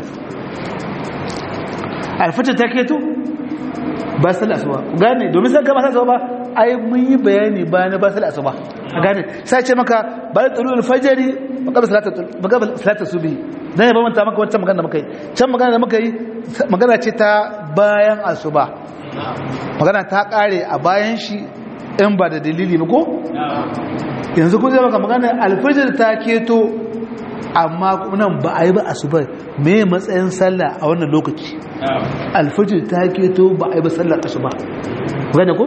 alfajir ta keto ba sallar asuba gane domin sai gaba sallar asuba ba ai mun yi bayani bayan ba sallar asuba gane sai ce maka ba da tsulul fajri ba qabla salatul ba qabla salatul subhi dan ya bamanta maka wancan magana da muka yi can magana da muka yi magana ce ta bayan asuba magana ta kare a bayan shi in ba da dalili ba ko yanzu kun zai maka magana alfajir ta keto amma nan ba a yi ba asuba me matsayin sallah a wannan lokaci alfajir ta keto ba a yi ba sallar asuba gane ko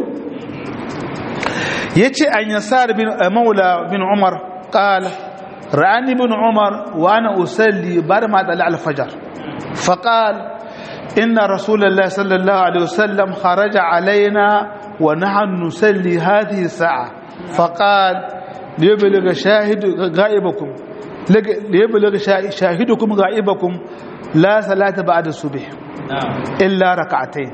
yace an yasar bin maula bin umar qala ra'ani bin umar wa ana usalli bar ma dal al-fajr faqal inna rasulullah sallallahu alaihi wasallam kharaja alaina wa nahnu nusalli hadhihi sa'a faqal liyabligha shahid ghaibakum liyabligha shahidukum ghaibakum la salata ba'da subh illa rak'atayn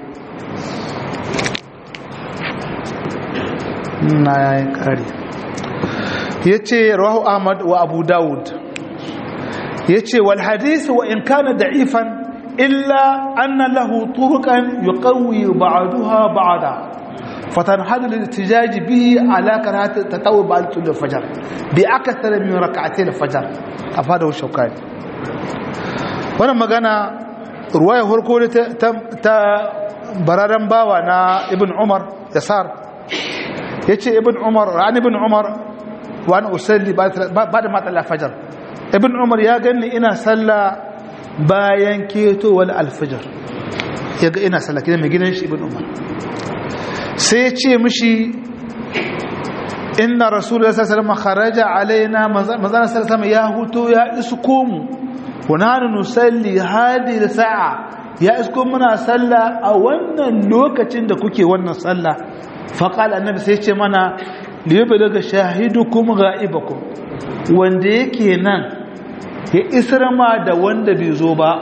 na yayin kare ya ce rahu ahmad wa abu dawud ya ce wal hadisi wa in kana da'ifan illa anna lahu turukan yuqawwi ba'daha ba'da fatanhadu lil-ihtijaj bihi ala karahati tatawwu ba'd al-fajr bi akthar min rak'atay al-fajr afada shawkani wannan magana ruwaya farko ta bararan bawa na ibn umar yasar ya ce ibn umar rani ibn umar wani usalli ba da matsala fajar ibn umar ya gani ina salla bayan ketowar alfajar ya ga ina salla kidan mai gidan shi ibn umar sai ya ce mishi inna rasulullah sallallahu alaihi kharaja alaina manzana sallallahu ya huto ya isko mu wana nusalli hadi sa'a ya isko muna salla a wannan lokacin da kuke wannan salla faƙal annabi sai ce mana liyabe daga shahidukum ga'ibakum wanda yake nan ya isra ma da wanda bai zo ba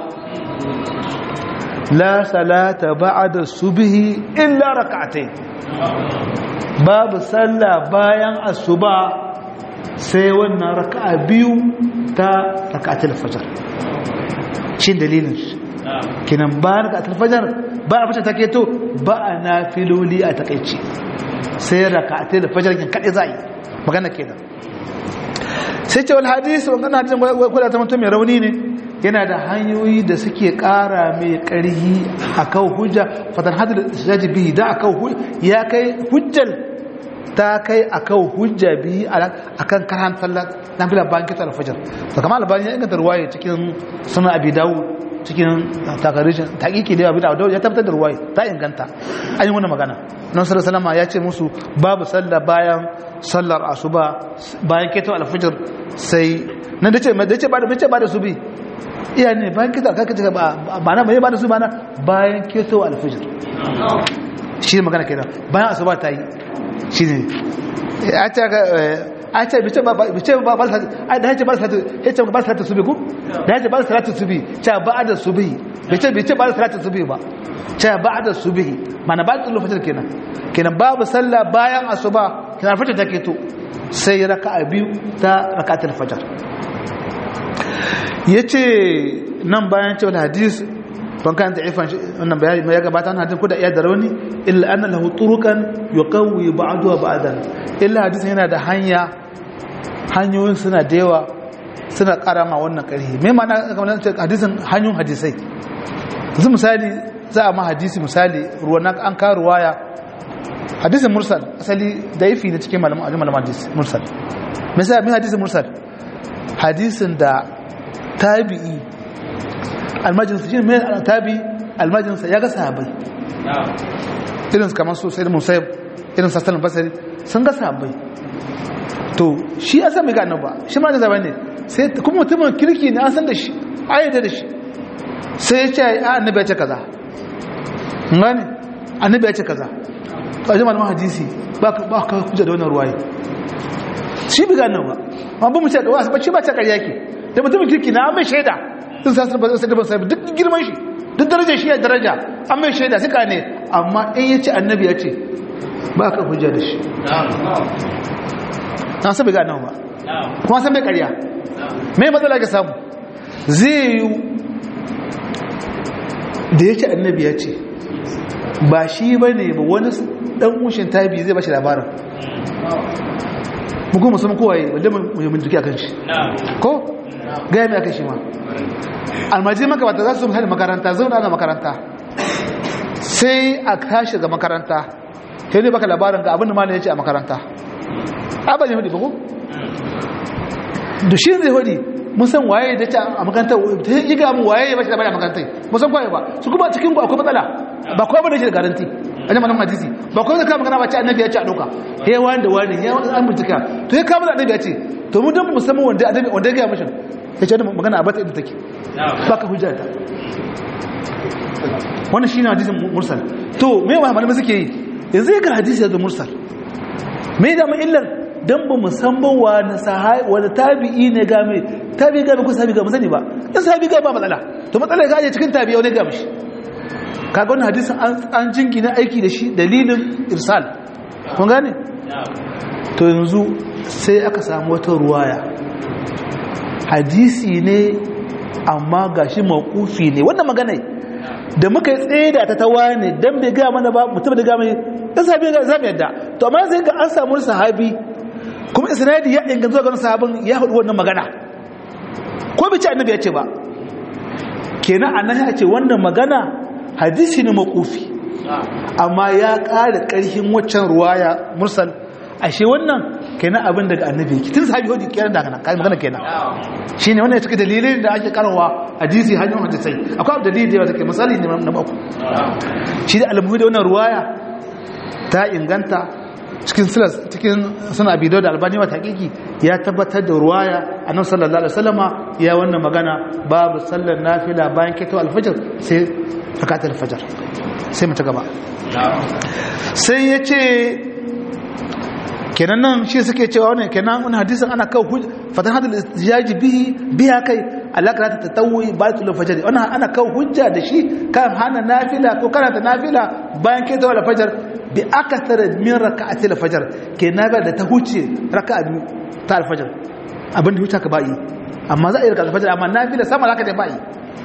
la salata ba'da subhi illa rak'atayn babu sallah bayan asuba sai wannan raka'a biyu ta rak'atul fajr shin dalilin kenan bayan raka'atul fajr bayan fajr ta keto ba a nafiloli a takaici sai raka'atul fajr kin kade zai magana kenan sai ce wal hadisi wannan hadisin kwada ta mutum mai rauni ne yana da hanyoyi da suke kara mai karhi akan hujja fatan hadal istijaji bihi da akan ya kai hujjal ta kai akan hujja bihi akan karan sallat na bila bayan kita alfajar to kamar albani ya inganta ruwaya cikin sunan abi dawud cikin takarishin taƙiƙi da abin da ya tabbatar da ruwaya ta inganta an yi wani magana nan sallallahu ya ce musu babu sallah bayan sallar asuba bayan keto alfajir sai nan da ce da ce ba da ce ba da subi iya ne bayan keto alfajir ce ba ba na ba da su ba na bayan keto alfajir shi ne magana kenan bayan asuba ta yi shi ne a ce a ce bice ba bice ba ba da yace ba salatu yace ba salatu subi ku da yace ba salatu subi cha ba da subi bice bice ba salatu subi ba cha ba da subi mana ba tulu fajar kenan kenan babu sallah bayan asuba kenan fajar take to sai raka'a biyu ta raka'atul fajr yace nan bayan cewa hadis ban kan da ifan wannan bayani ya gabata wannan hadin ko da iya da rauni illa anna lahu turukan yuqawi ba'dahu ba'dan illa hadisin yana da hanya hanyoyin suna da yawa suna karama wannan karhi me ma'ana kamar ce hadisin hanyoyin hadisai yanzu misali za a ma hadisi misali ruwan an ka ruwaya hadisin mursal asali daifi ne cikin malaman ajin malaman hadisi mursal misali me hadisin mursal hadisin da tabi'i almajinsa shi ne tabi almajinsa ya ga sahabai irin kamar su sai musayib irin sassan basari sun ga sahabai to shi ya san mai gano ba shi ma da zaba ne sai kuma mutumin kirki ne an san da shi ayyada da shi sai ya ce a annabi ya ce kaza ngani annabi ya ce kaza to a jama'a hadisi ba ka hujja da wannan ruwaye shi bi gano ba ma ba mu ce da wasu ba shi ba ta ƙarya ke da mutumin kirki na an mai shaida sun sa ba sai da ba sai duk girman shi duk darajar shi ya daraja an mai shaida suka ne amma in ya ce annabi ya ce ba ka hujja da shi na san bai gano ba kuma san bai karya mai matsala ka samu zai yi da ya ce annabi ya ce ba shi ba ne ba wani dan ushin tabi zai ba shi labarin muku musamman kowaye wadda mai bincike a kan shi ko gaya mai aka shi ma almaji makabata za su hada makaranta zauna na makaranta sai a tashi ga makaranta sai ne baka labarin ga abin da malin ya ce a makaranta abin ya hudu ba ko? da shi zai hudu musan waye da ce a makaranta ta yi ga mu waye ya bashi labari a makaranta musan kwaye ba su kuma cikin ku akwai matsala ba kawai bane shi da garanti a jama'a hadisi ba kawai da kama magana ba ce annabi ya ce a ɗauka he wani da wani ya an bincika to ya kama da annabi ya ce to mu don musamman wanda annabi wanda ya gaya mashin ya ce wani magana a bata inda take ba ka hujja ta wannan shi ne hadisin mursal to me wa malamai suke yi yanzu ga hadisi da mursal me da mu illar dan ba musamman wa na sahai wa tabi'i ne ga mai tabi'i ga ku sahabi ga musani ba in sahabi ga ba matsala to matsala ga cikin tabi'i wani ga mishi kaga wannan hadisin an jinki na aiki da shi dalilin irsal kun gane to yanzu sai aka samu wata ruwaya hadisi ne amma gashi mawqufi ne wannan magana da muka tsaye da ta tawa ne dan bai ga mana ba mutum da ga mai dan sahabi ga zamu yadda to amma sai ga an samu sahabi kuma isnadi ya inganta zuwa ga sahabin ya hudu wannan magana ko bai ce annabi ya ce ba kenan annabi ya ce wannan magana hadisi ne mawqufi amma ya ƙara ƙarfin waccan ruwaya mursal ashe wannan kenan abin daga annabi yake tun sahabi hodi kenan daga nan kai magana kenan shine wannan ya cika dalilin da ake karawa hadisi hanyar hadisai akwai dalili da yawa take misali ne na baku shi da almuhi da wannan ruwaya ta inganta cikin silas cikin suna bido da albani wa taƙiƙi ya tabbatar da ruwaya annabi sallallahu alaihi wasallama ya wannan magana babu sallar nafila bayan keto alfajr sai rakatul alfajr sai mu ta gaba sai yace kenan nan shi suke cewa wannan kenan wannan hadisin ana kawo fatan hadal istijaji bihi biya kai alaka ta tatawwi baitul fajr wannan ana kawo hujja da shi kan hana nafila ko karanta nafila bayan keto alfajr bi akthar min rak'ati alfajr kenan ba da ta huce raka'a biyu ta alfajr abin da huta ka bai amma za a yi raka'a alfajr amma nafila sama zaka da bai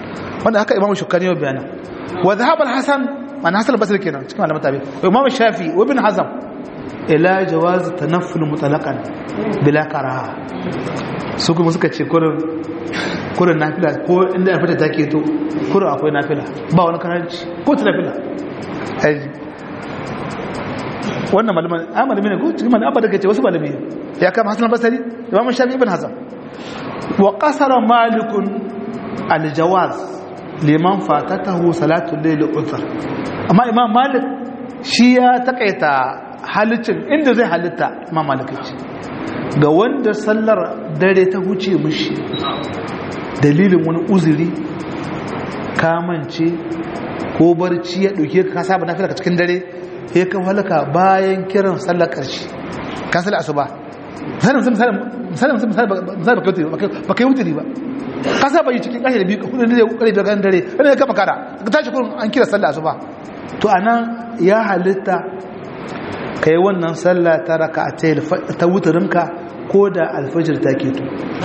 wanda haka imamu shukani yau bayana wa dhahab al-hasan man hasan al-basri kenan cikin malaman tabi wa imamu shafi wa ibn hazm ila jawaz tanafful mutlaqan bila karaha su kuma suka ce kurin kurin nafila ko inda ya fita take to kurin akwai nafila ba wani karanci ko ta nafila aji wannan malaman a malami ne ko cikin malaman abba daga ce wasu malami ya kama hasan al-basri imamu shafi ibn hazm wa qasara malikun al-jawaz liman fatatahu salatul layl uthar amma imam malik shi ya takaita halicin inda zai halitta imam malik ce ga wanda sallar dare ta huce mishi dalilin wani uzuri kamance ko barci ya dauke ka saba na fila cikin dare ya kan halaka bayan kiran sallar karshe ka sallar asuba misalin misalin misalin misalin ba kai wuturi ba ka saba yi cikin kashe da biyu kudin da kare da gan dare wanda ya kama kara ka tashi kurin an kira sallah asuba to anan ya halitta ka yi wannan sallah ta raka ta wuturinka ko da alfajir ta keto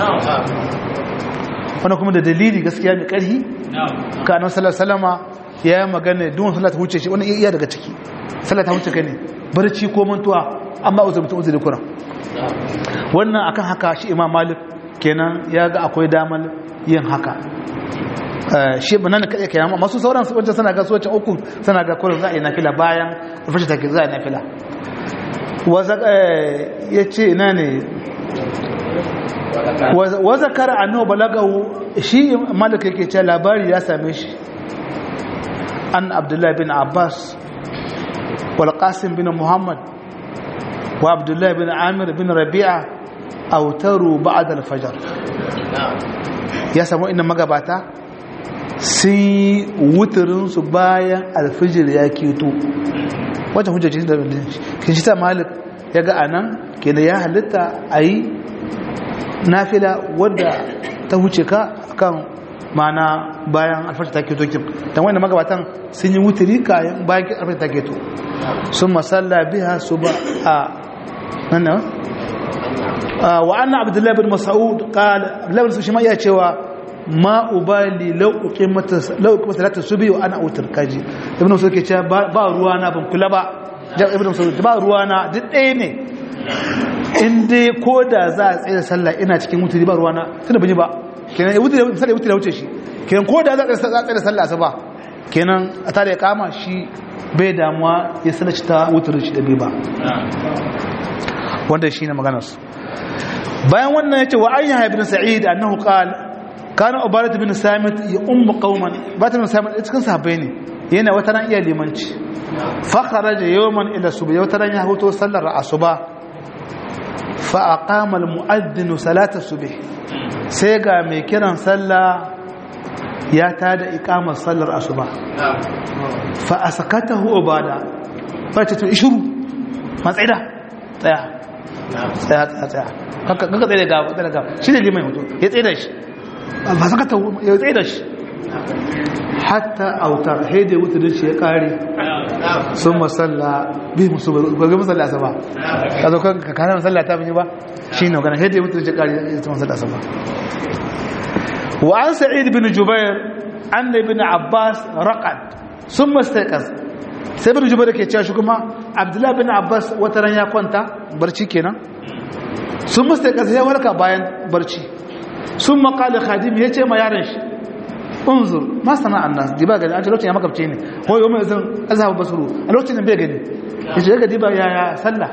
wani kuma da dalili gaskiya mai ƙarfi ka nan sallar salama ya yi magana duwan sallah ta wuce shi wani iya daga ciki sallah ta wuce ka ne barci ko mantuwa an ba uzuri mutum uzuri kuran wannan akan haka shi imam malik kenan ya ga akwai damar yin haka shi ba nan kaɗai kenan masu sauran su wancan sana ga su wancan uku sana ga kurin za a yi nafila bayan alfashi take za a yi nafila ya ce ina ne wa zakara annahu balagahu shi malaka yake ce labari ya same shi an abdullahi bin abbas wal qasim bin muhammad wa abdullahi bin amir bin rabi'a autaru ba'da al-fajr ya samu inda magabata sun yi wuturinsu bayan alfijir ya keto wajen hujjaji da kin shi ta malik ya ga anan ke da ya halitta a yi nafila wadda ta huce ka kan mana bayan alfajir ta keto kin don wanda magabatan sun yi wuturi kayan bayan alfajir ta keto sun masalla biya su ba a nan wa anna abdullahi bin mas'ud qala abdullahi bin shi ma iya cewa ma ubali law uqimata law uqimata salatu subhi wa ana utar kaji ibn mas'ud ke cewa ba ruwa na ban kula ba jan ibn mas'ud ba ruwa na duk ɗaya ne in dai ko da za a tsaye da sallah ina cikin wuturi ba ruwa na tunda ban yi ba kenan wuturi misali wuturi wuce shi kenan ko da za a tsaye da sallah asuba kenan a tare ya kama shi bai damuwa ya sallaci ta wuturi shi da bai ba wanda shi ne maganarsu bayan wannan ya ce wa an yahya ibn sa'id annahu qala kana ubarat ibn samit ya ummu qauman ubarat ibn samit cikin sahabbai ne yana wata ran iya limanci fa kharaja yawman ila subh wata ran ya hoto sallar asuba fa aqama al mu'addin salat subh sai ga mai kiran sallah ya tada iqamar sallar asuba fa asakatahu ubada fa ta to ishuru matsaida tsaya tsaya tsaya tsaya kaka tsaye da gaba tsaye da gaba shi ne liman hoto ya tsaye da shi ba saka ta ya tsaye da shi hatta autar haidai wuta da shi ya kare sun masalla bi musu gwagwa masalla asaba ka zo ka kare masalla ta fi ba shi ne magana haidai wuta da shi ya kare ya ta masalla asaba wa an sa'id bin jubair an da bin abbas raqad sun mastaiqaz sai bin jubair ke cewa shi kuma abdullahi bin abbas wata ran ya kwanta barci kenan sun musta kasa ya warka bayan barci sun makali khadim ya ce ma yaran shi unzur ma sana'an nas diba gani an ce lokacin ya makabce ne ko yau mai zan azhabu basuru a lokacin da bai gani ya ce ga diba ya ya sallah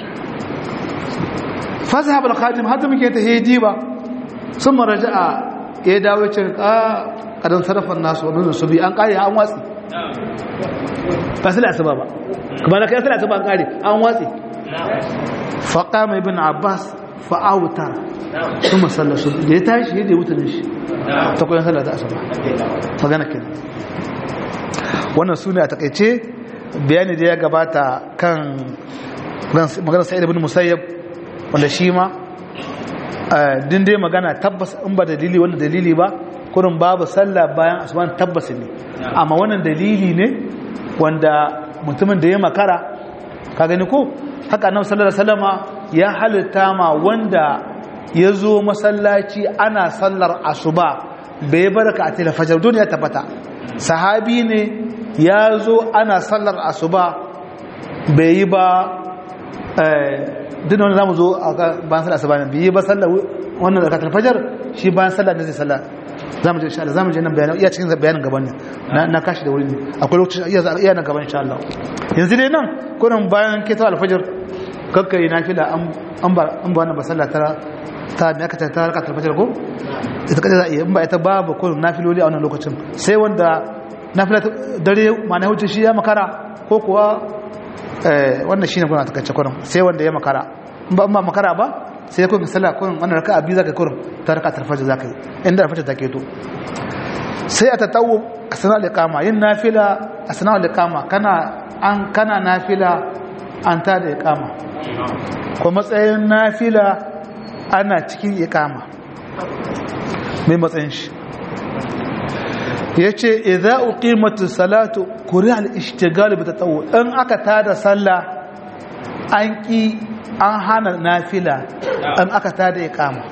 fazhab al khadim hadda muke ta he diba sun maraja'a ya dawo ce ka kadan sarrafan nasu wannan su bi an kare an watsi ba sai asuba ba kuma na kai sai asuba an kare an watsi faqama ibn abbas fa'autar kuma sallar su da ya tashi yadda ya wuta shi ta koyon sallar ta asuba magana ke wannan su ne a takaice bayani da ya gabata kan magana sa'id ibn musayyab wanda shi ma din dai magana tabbas in ba dalili wanda dalili ba kurin babu sallah bayan asuban tabbas ne amma wannan dalili ne wanda mutumin da ya makara ka gani ko haka annabi sallallahu alaihi wasallama ya halitta ma wanda ya zo masallaci ana sallar asuba bai baraka a tilafajir duniya tabbata sahabi ne ya zo ana sallar asuba bai yi ba duk wani zamu zo a bayan sallar asuba ne bai yi ba sallar wannan da tilafajir shi bayan sallar da zai sallar zamu je insha Allah zamu je nan bayanan iya cikin bayanin gaban ne na kashi da wuri ne akwai lokacin iya iya nan gaban insha Allah yanzu dai nan kurin bayan keto alfajir kakkai nafila an ba an ba wannan ba sallah ta ta me aka ta raka alfajir ko ita kaje za a iya in ba ita babu kurin nafiloli a wannan lokacin sai wanda nafila dare ma na huce shi ya makara ko kuwa eh wannan shine kuna ta kace kurin sai wanda ya makara in ba ba makara ba sai kun sallah kurin wannan raka'a biyu zaka kurin ta raka alfajir zaka yi inda alfajir take to sai a tatawu asna al-iqama yin nafila asna al-iqama kana an kana nafila an ta da iqama ko matsayin nafila ana cikin iqama mai matsayin shi yace idza uqimatu salatu kuri al-ishtigal bi tatawu in aka tada sallah an ki an hana nafila in aka tada iqama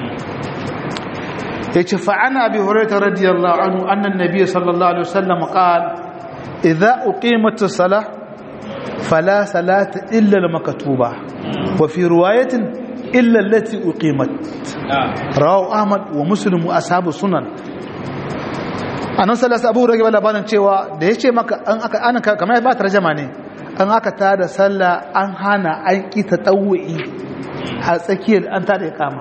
yace fa ana abi hurairah radiyallahu anhu anna an-nabiy sallallahu alaihi wasallam qala idza uqimatus salah fala salata illa al-maktuba wa fi riwayatin illa allati uqimat rawahu ahmad wa muslim wa ashabu sunan annabi sallallahu abu rage labarin cewa da yace maka an aka an kamar ba tarjuma ne an aka tada sallah an hana an ki tatawwi a tsakiyar an tada iqama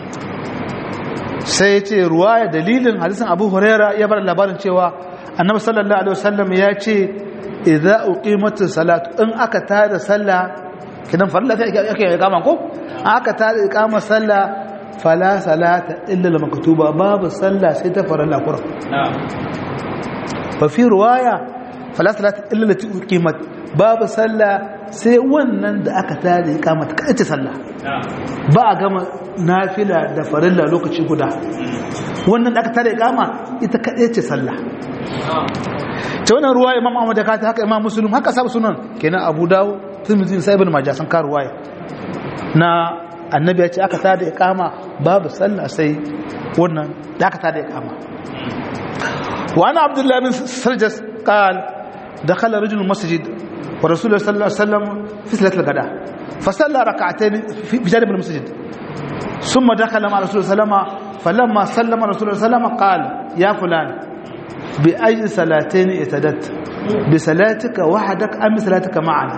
sai yace ruwaya dalilin hadisin abu huraira ya bar labarin cewa annabi sallallahu alaihi wasallam ya ce idza uqimatus salatu in aka tada sallah kidan farilla sai ake iqama ko aka tada iqama sallah fala salata illa al-maktuba babu sallah sai ta farilla qur'an na'am fa fi riwaya fala salata illa allati uqimat babu sallah sai wannan da aka tada iqama ta kace sallah ba a gama nafila da farilla lokaci guda wannan da aka tada iqama ita kace ce sallah ta wannan ruwa imam ahmad da kata haka imam muslim haka sabu sunan kenan abu dawo tirmidhi sai ibn majah sun ka ruwaya na annabi ya ce aka tada iqama babu sallah sai wannan da aka tada iqama wa ana abdullah bin sarjas qal dakhala rajul masjid wa rasulullah sallallahu alaihi wasallam fi salat al-ghada fa salla rak'atayn fi janib al-masjid ثم دخل مع رسول الله صلى الله عليه وسلم فلما سلم رسول الله صلى الله عليه وسلم قال يا فلان بأي صلاتين اتدت بصلاتك وحدك أم بصلاتك معنا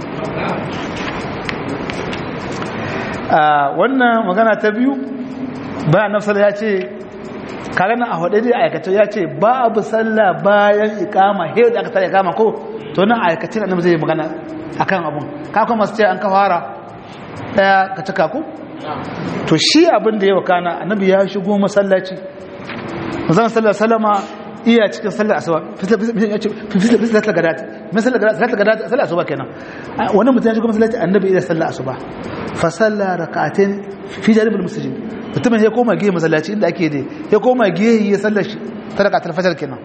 wannan magana ta biyu bayan nafsar ya ce kagana a hudu da aikace ya ce babu sallah bayan ikama hewa da aka tare ikama ko to nan aikace da zai magana akan abun kakon masu ce an ka fara daya ka cika ku to shi abin da ya wakana annabi ya shigo masallaci mazan sallar salama iya cikin sallar asuba fislatar gadati sallar gadati sallar asuba kenan wani mutum ya shigo masallaci annabi iya sallar asuba fa sallar raka'atain fi jaribul masjid mutumin ya koma gehe masallaci inda ake dai ya koma gehe ya sallar shi ta raka'atul fajr kenan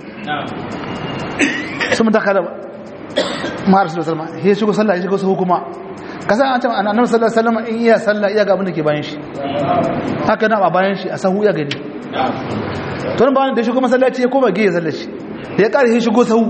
sun dakala ma rasulullah sallallahu alaihi wasallam ya shigo sallah ya shigo sahu kuma kasan an ce annabi sallallahu alaihi wasallam in iya sallah iya ga abin da ke bayan shi haka na ba bayan shi a sahu ya gani to nan bayan da shigo masallaci ya koma ge ya sallar shi da ya kare shi shigo sahu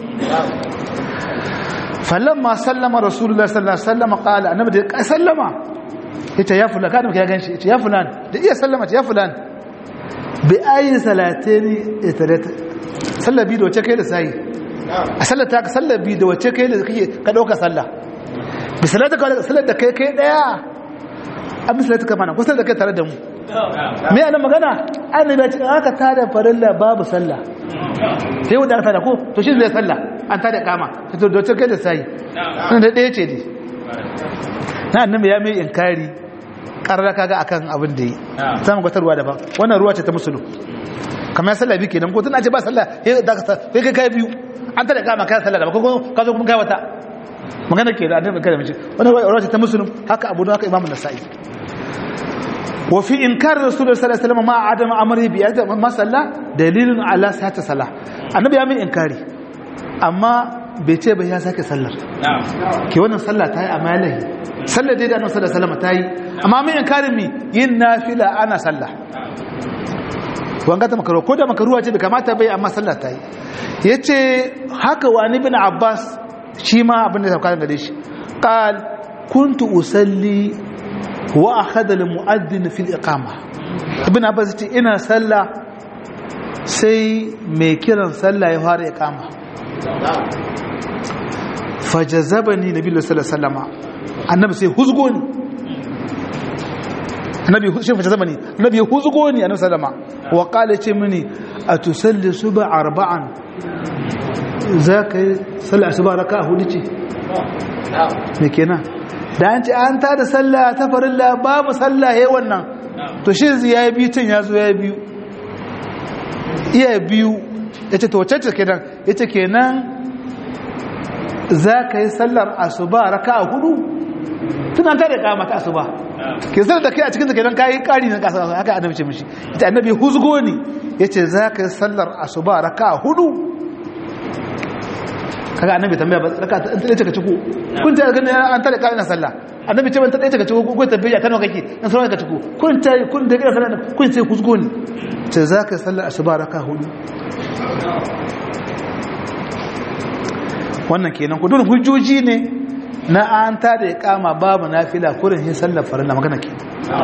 falamma sallama rasulullahi sallallahu alaihi wasallam qala annabi da ya sallama yace ya fulan kada ya ganshi yace ya fulan da iya sallama ya fulan bi ayi salatini itarat sallabi da wace kai da sai a sallata ka sallabi da wace kai da kake ka dauka sallah bi salata ka sallar da kai kai daya an bi salata ka mana ko sallar da kai tare da mu me ana magana annabi ya ce aka tada farilla babu sallah sai wanda aka tada ko to shi zai sallah an tada kama to da wace kai da sai wannan da daya ce dai na annabi ya mai inkari karra kaga akan abin da yi samun gwatarwa daban wannan ruwa ce ta musulun kamar sallah biyu kenan ko tana ce ba sallah sai kai kai biyu an tada kama kai sallah daban ko ka zo kuma kai wata magana ke da annabi kada mace wannan ruwa ce ta musulun haka abu da haka imamu nasa'i wa fi inkar rasulullah sallallahu alaihi wasallam ma adam amri bi yadda ma sallah dalilun ala sata salah annabi ya mai inkari amma bai ce bai ya sake sallar ke wannan sallah ta yi a malahi sallar dai da annabi sallallahu alaihi wasallam ta yi amma mai inkarin mi yin nafila ana sallah wanga ta makaruwa ko da makaruwa ce da kamata bai amma sallah ta yi yace haka wani bin abbas shi ma abin da ya sauka gare shi qal kuntu usalli wa akhadha al mu'adhdhin fi al iqama ibn abbas ce ina sallah sai mai kiran sallah ya fara iqama fajazabani nabi sallallahu alaihi wasallam annabi sai huzgo ni annabi shi fajazabani annabi huzgo ni annabi sallama wa qala ce mini atusalli suba arba'an zaka yi sallah asuba raka'a hudu ce me kenan da an ce an ta da sallah ta farilla babu sallah yayin wannan to shi ya yi biyu tun ya zo ya yi biyu iya biyu ya ce to wacce kenan ya ce kenan za ka yi sallar asuba raka a hudu tun an tare kama ta asuba ke sallar da kai a cikin kenan ka yi kari na kasa haka annabi ce mishi ita annabi huzgo ne ya ce za ka yi sallar asuba raka a hudu kaga annabi tambaya ba raka ta tsaye ka ciko kun ta ganin an tare kama na sallah annabi ce ban ta tsaye ka ciko ko tabbaya kana kake in sauran ka ciko kun ta kun da kira sallah kun sai huzgo ne ce za ka yi sallar asuba raka hudu wannan kenan ku dole hujjoji ne na an ta da kama babu nafila kurin hin sallar farilla magana ke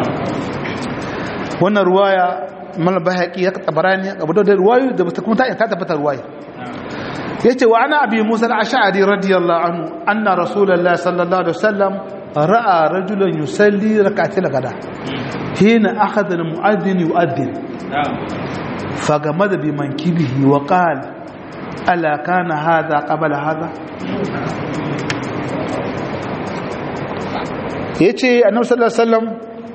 wannan ruwaya mal bahaqi ya tabarani abu da ruwayu da kuma ta ta tabbata ruwaya yace wa ana abi musa al-ash'ari radiyallahu anhu anna rasulullahi sallallahu alaihi wasallam ra'a rajulan yusalli rak'atil gada hina akhadha al-mu'adhdhin yu'adhdhin fagamada bi mankibihi wa qala ألا كان هذا قبل هذا yace annabi sallallahu alaihi wasallam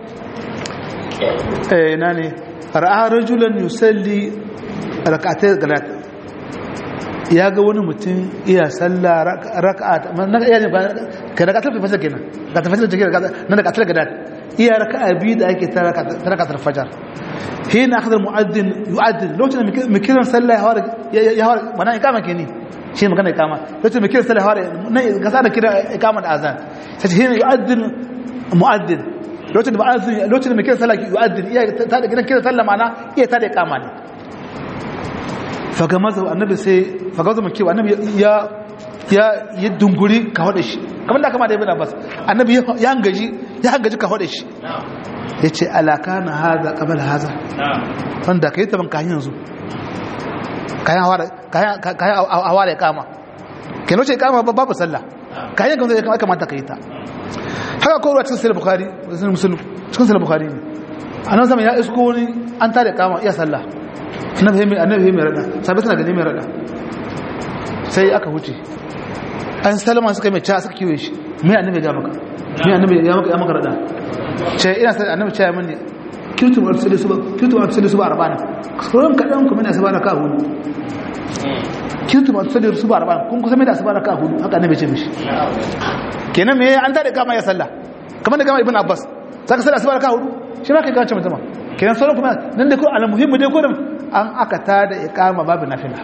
eh nani ra'a rajulan yusalli rak'atay galat ya ga wani mutum iya salla rak'at na iya ne ka rak'atul fajr kenan ka ta fajr take na rak'atul galat iya raka'a biyu da ake ta rak'atul fajr hina akhadha almu'adhdhin yu'adhdhin lokacin da mikiran sallah ya hawar ya hawar bana ikama ke ni shi magana ikama lokacin mikiran sallah ya hawar na ga sa da kira ikama da azan sai hina yu'adhdhin mu'adhdhin lokacin da mu'adhdhin lokacin da mikiran sallah yu'adhdhin iya ta da gidan kiran sallah mana iya ta da ikama ne fagamaza annabi sai fagamaza maki annabi ya ya ya dunguri ka hada shi kamar da kama da ibn abbas annabi ya hangaji ya hangaji ka hada shi ya ce alaka na haza ƙabar haza wanda ka yi taban kayan yanzu kayan hawa da ya kama ke noce ya kama babu sallah kayan yanzu ya kamata ka yi ta haka kowa cikin sayar bukari cikin sayar bukari ne a nan sama ya isko wani an tare kama iya sallah annabi mai rada sabi suna gani mai rada sai aka huce an salama suka mai ca suka kiwe shi mai annabi ya maka mai annabi ya maka rada ce ina sai annabi ce mini kirtu wa tsili suba kirtu wa tsili suba arbana kuran kadan kuma ina sabara ka hudu kirtu wa tsili suba arbana kun kusa mai da sabara ka hudu haka annabi ce mishi kenan me an tare kama ya sallah kamar da kama ibn abbas saka sallah sabara ka hudu shi ma kai ka ce mutum kenan sauran kuma nan da ko al muhimmi dai ko an aka tada iqama babu nafila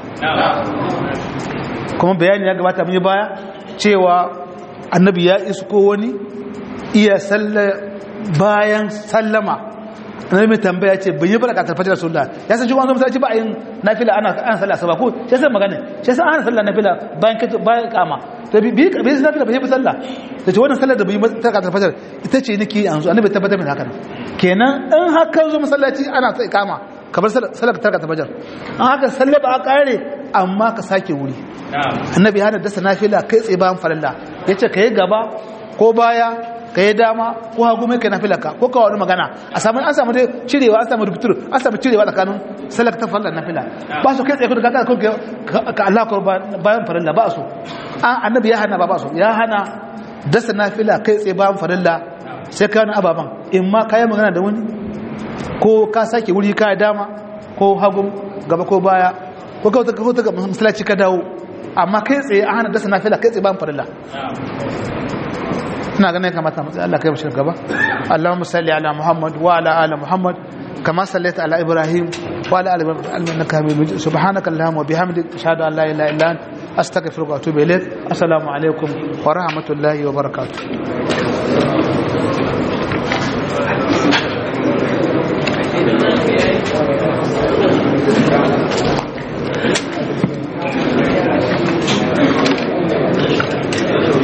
kuma bayani ya gabata mun yi baya cewa annabi ya isko wani iya sallah bayan sallama annabi mai tambaya ce bai yi baraka ta fajar sunna ya san shi wani masallaci ba a yin nafila ana ana sallah saba ko shi san magana shi san ana sallah nafila bayan kace bayan kama to bi bi bi nafila bai yi sallah da ce wannan sallar da bai yi baraka ta fajar ita ce nake yanzu annabi tabbatar min haka kenan in haka zo masallaci ana sai kama kamar sallar tarka ta fajar an haka sallar ba a kare amma ka sake wuri annabi hana dasa nafila kai tsaye bayan farilla yace kai gaba ko baya ka yi dama ko hagu mai kai na filaka ko kawo wani magana a samu an samu dai cirewa an samu rubutur an samu cirewa tsakanin salak ta fallar na fila ba su kai tsaye kudu kaka kun ka Allah ko bayan farilla ba su an annabi ya hana ba ba su ya hana dasa na fila kai tsaye bayan farilla sai ka wani ababan in ma ka yi magana da wani ko ka sake wuri ka yi dama ko hagu gaba ko baya ko ka wata masalaci ka dawo amma kai tsaye an hana dasa na fila kai tsaye bayan farilla ina ganin kamata mu Allah kai mu gaba Allahumma salli ala Muhammad wa ala ali Muhammad kama sallaita ala Ibrahim wa ala ali Ibrahim innaka Hamidum Majid subhanaka Allahumma wa bihamdika ashhadu an la ilaha illa anta astaghfiruka wa atubu ilaik assalamu alaikum wa rahmatullahi wa barakatuh